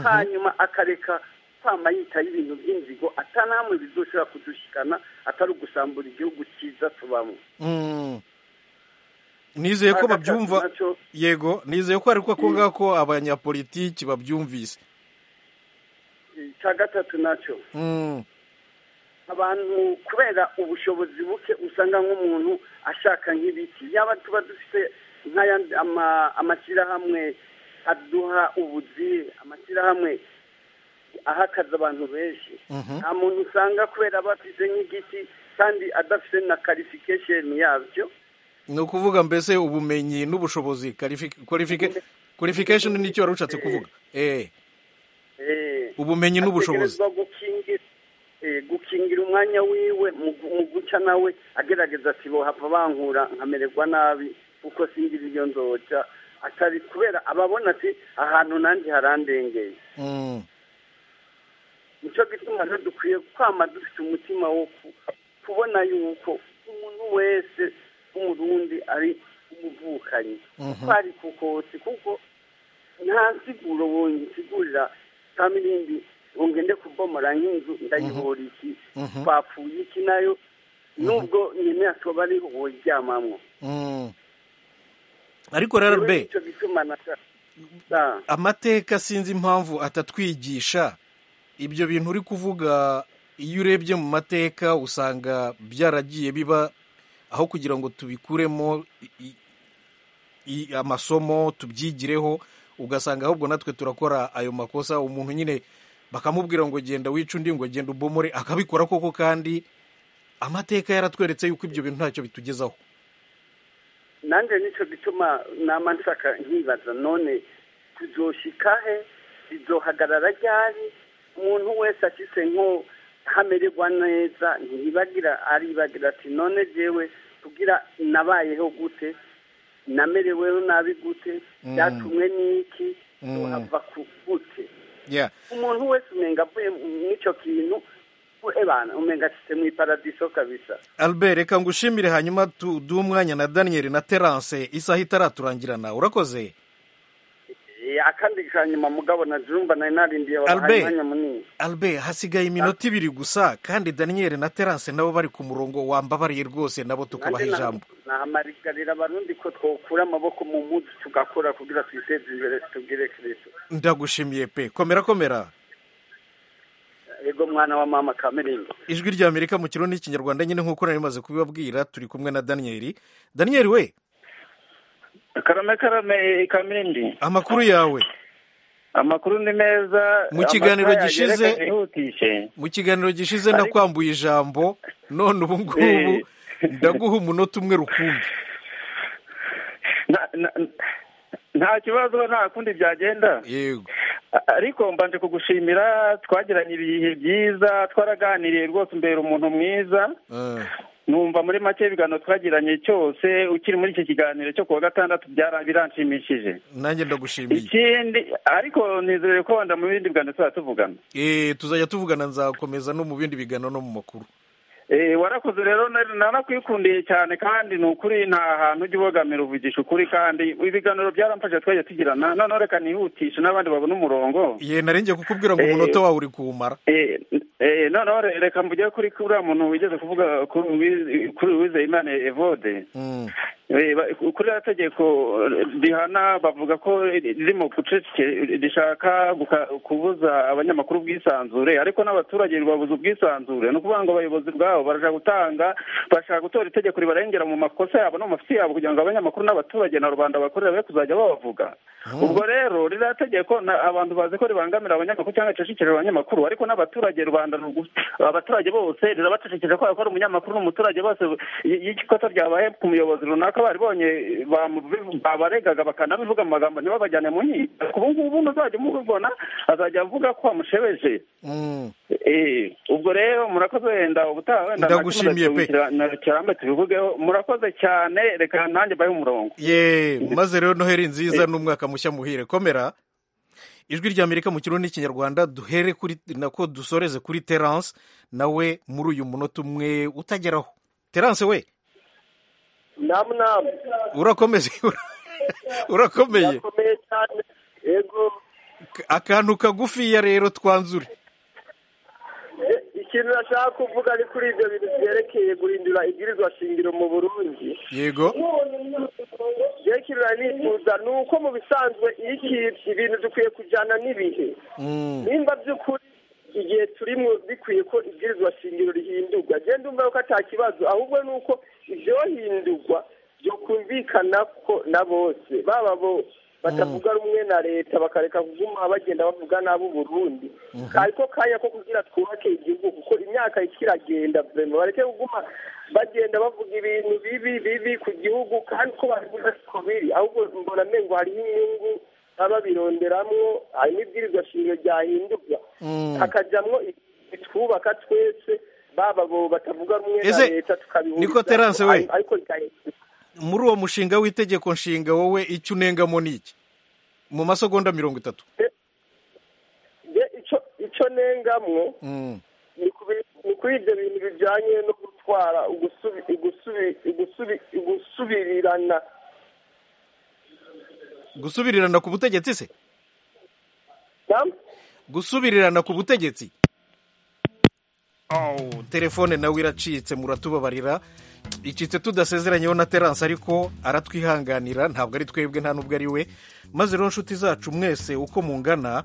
hanyuma akareka kwama yitaho ibintu by'inzigo atanahamwe bizoshobora kudushikana atari ugusambura igihugu cyiza tubamo Mm. nizeye ko Agatatu babyumva nacyo, yego nizeye ko ariko ako ngako abanyapolitiki babyumvise icya gatatu nacyo Mm. abantu kubera ubushobozi buke usanga nk'umuntu ashaka nk'ibiti yaba tuba dufite nk'ayandi ama- amashyirahamwe aduha ubuzi amashyirahamwe ahakaza abantu benshi Mhm. nta muntu usanga kubera aba afite nk'igiti kandi adafite na karifikesheni yabyo ni ukuvuga mbese ubumenyi n'ubushobozi kwalifikasheni nicyo wari ushatse kuvuga Eh, Eh, ubumenyi n'ubushobozi ategerezwa gukingira eh, gukingira umwanya wiwe mu gu- mu guca nawe agerageza ati bohava bankura nkamererwa nabi kuko singira iyo nzoca atari kubera ababona ati ahantu nanjye harandengeye Mm. nicyo gituma rero dukwiye kwama dufite umutima wo ku- kubona yuko umuntu wese w'umurundi ari umuvukanyi Mhm. kwari kukotsi kuko nta nsiguro wonsigurira kamirindi ngo ngende kubomora nk'inzu ndayibora iki Mhm. twapfuye iki nayo nubwo nyine akaba ari woryamamo Mm. ariko rero be nicyo gituma nashaka amateka sinzi impamvu atatwigisha ibyo bintu uri kuvuga iyo urebye mu mateka usanga byaragiye biba aho kugira ngo tubikuremo i- i- i- amasomo tubyigireho ugasanga ahubwo natwe turakora ayo makosa umuntu nyine bakamubwira ngo genda wice undi ngo genda ubomore akabikora koko kandi amateka yaratweretse yuko ibyo bintu ntacyo bitugezaho nanjye nicyo gituma nama nshaka nkibaza none tuzoshikahe izohagarara ryari umuntu wese afise nko hamererwa neza ntiyibagira aribagira ati none jewe kugira nabayeho gute namereweho nabi gute Mm. byatumwe n'iki Mm. tuhava ku gute yeah. umuntu wese umenga avuye n'icyo kintu ebana umenga ashitse mu iparadiso kabisa albert reka ngushimire hanyuma tu- duhe umwanya na daniel na terance isaha itaraturangirana urakoze Eh, akandi kanyuma mugabo na jumba nari narindiye wabahaye Albert. umwanya munini albert hasigaye iminota ibiri gusa kandi daniel na terance nabo bari ku murongo wambabariye rwose nabo tukabaha Nanjye na- ijambo nahamarigarira abarundi ko twokura amaboko mu muzi tugakora kugira twiteze imbere tubwire kristo ndagushimiye pe komera komera yego mwana wa mama kamerindi ijwi rya amerika mu kirundi n'ikinyarwanda nyine nk'uko nari maze kubibabwira turi kumwe na daniel daniel we karame karame kamirindi amakuru yawe amakuru ni meza Mu kiganiro amasaha yagera gishize- akayihutishe. mu kiganiro gishize nakwambuye ijambo none ubu ngubu Eh. ndaguha umunota umwe rukumbi Na- na- nta kibazo nta kundi byagenda yego A- ariko mbanje kugushimira twagiranye ibihe byiza twaraganiriye rwose umbera umuntu mwiza Eh, numva muri make ibiganiro twagiranye cyose ukiri muri iki kiganiro cyo kuwa gatandatu byara- biranshimishije nanjye ndagushimiye ikindi ariko nizere ko wenda mu bindi biganiro tuzaba tuvugana Eh, tuzajya tuvugana nzakomeza no mu bindi biganiro no mu makuru Eh, warakoze rero na- narakwikundiye cyane kandi ni ukuri nta hantu ujya ubogamira uvugisha ukuri kandi ibiganiro byaramfashe twajya tugirana noneho reka nihutishe n'abandi babone umurongo ye narengiye kukubwira ngo Eh. umunota wawe uri kuwumara Eh, eh, noneho re- reka mvuge kuri kuriya muntu wigeze kuvuga kuri Uwiz- kuri uwizeyimana evode Mm, Eh, ba- kuri ya tegeko rihana bavuga ko ririmo guceceke rishaka guka- kubuza abanyamakuru ubwisanzure ariko n'abaturage babuza ubwisanzure ni ukuvuga ngo abayobozi bwabo barashaka gutanga bashaka gutora itegeko ribarengera mu makosa yabo no mu mafisi yabo kugira ngo abanyamakuru n'abaturage na rubanda bakorera be kuzajya babavuga ubwo rero ririya tegeko na- abantu bazi ko ribangamira abanyamakuru cyangwa ricecekera abanyamakuru ariko n'abaturage rubanda rugu- abaturage bose rirabacecekera kubera ko ari umunyamakuru n'umuturage bose y- iyo ikosa ryabaye ku muyobozi runaka baribonye bamu- babaregaga bakanabivuga mu magambo ntibabajyane mu nkiko ariko ubu ngubu ntuzajya umubona azajya avuga ko wamushebeje mm. Eh, ubwo rero murakoze wenda ubutaha wenda Ndagushimiye pe. nakirambe tubivugeho murakoze cyane reka nanjye mbahe umurongo ye maze rero noheri nziza n'umwaka mushya muhire komera ijwi rya amerika mu kirundi n'ikinyarwanda duhere kuri nako dusoreze kuri terance nawe muri uyu munota umwe utageraho terance we namu namu urakomeze urakomeye irakomeye cyane yego akantu kagufiya rero twanzure E- ikintu nashaka kuvuga ni kuri ibyo bintu byerekeye guhindura ibwirizwa shingiro mu burundi yego byerekeye nifuza ni uko mu bisanzwe iyo iki- ibintu dukwiye kujyana n'ibihe Mm, nimba by'ukuri igihe turimo bikwiye ko ibwirizwa shingiro rihindurwa genda ndumva ko ata kibazo ahubwo ni uko ibyohindurwa byokumvikana ko na bose baba bo batavuga rumwe na leta bakareka kuguma bagenda bavuga n'abo Burundi ariko kanya ko kugira twubake igihugu kuko imyaka ikiragenda vrema bareke kuguma bagenda bavuga ibintu bibi bibi ku gihugu kandi ko babivuga siko biri ahubwo mbona mengo hariho inyungu baba bironderamwo hari n'ibwirizwa shingiro ryahindurwa hakajamwo twubaka twese baba bo batavuga rumwe na Ese, leta tukabihuriza niko Terence we? ariko rikahindurwa muri uwo mushinga w'itegeko nshinga wowe icyo unengamo ni iki mu masegonda mirongo itatu Je ico ico nengamwo Mm. ni kubi- ni kuri ibyo bintu bijyanye no gutwara ugusubi- ugusubi- ugusubi- ugusubirirana gusubirirana ku butegetsi se Naam? gusubirirana ku butegetsi Oh, telefone nawe iracitse muratubabarira icitse tudasezeranyeho na terance ariko aratwihanganira ntabwo ari twebwe nta n'ubwo ari we maze rero nshuti zacu mwese uko mungana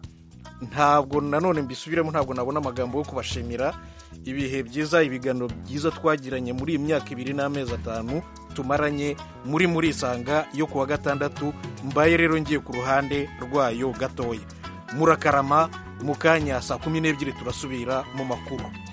ntabwo nanone mbisubiremo ntabwo nabona amagambo yo kubashimira ibihe byiza ibiganiro byiza twagiranye muri iyi myaka ibiri n'amezi atanu tumaranye muri muri isanga yo kuwa gatandatu mbaye rero ngiye ku ruhande rwayo gatoya murakarama mu kanya saa kumi n'ebyiri turasubira mu makuru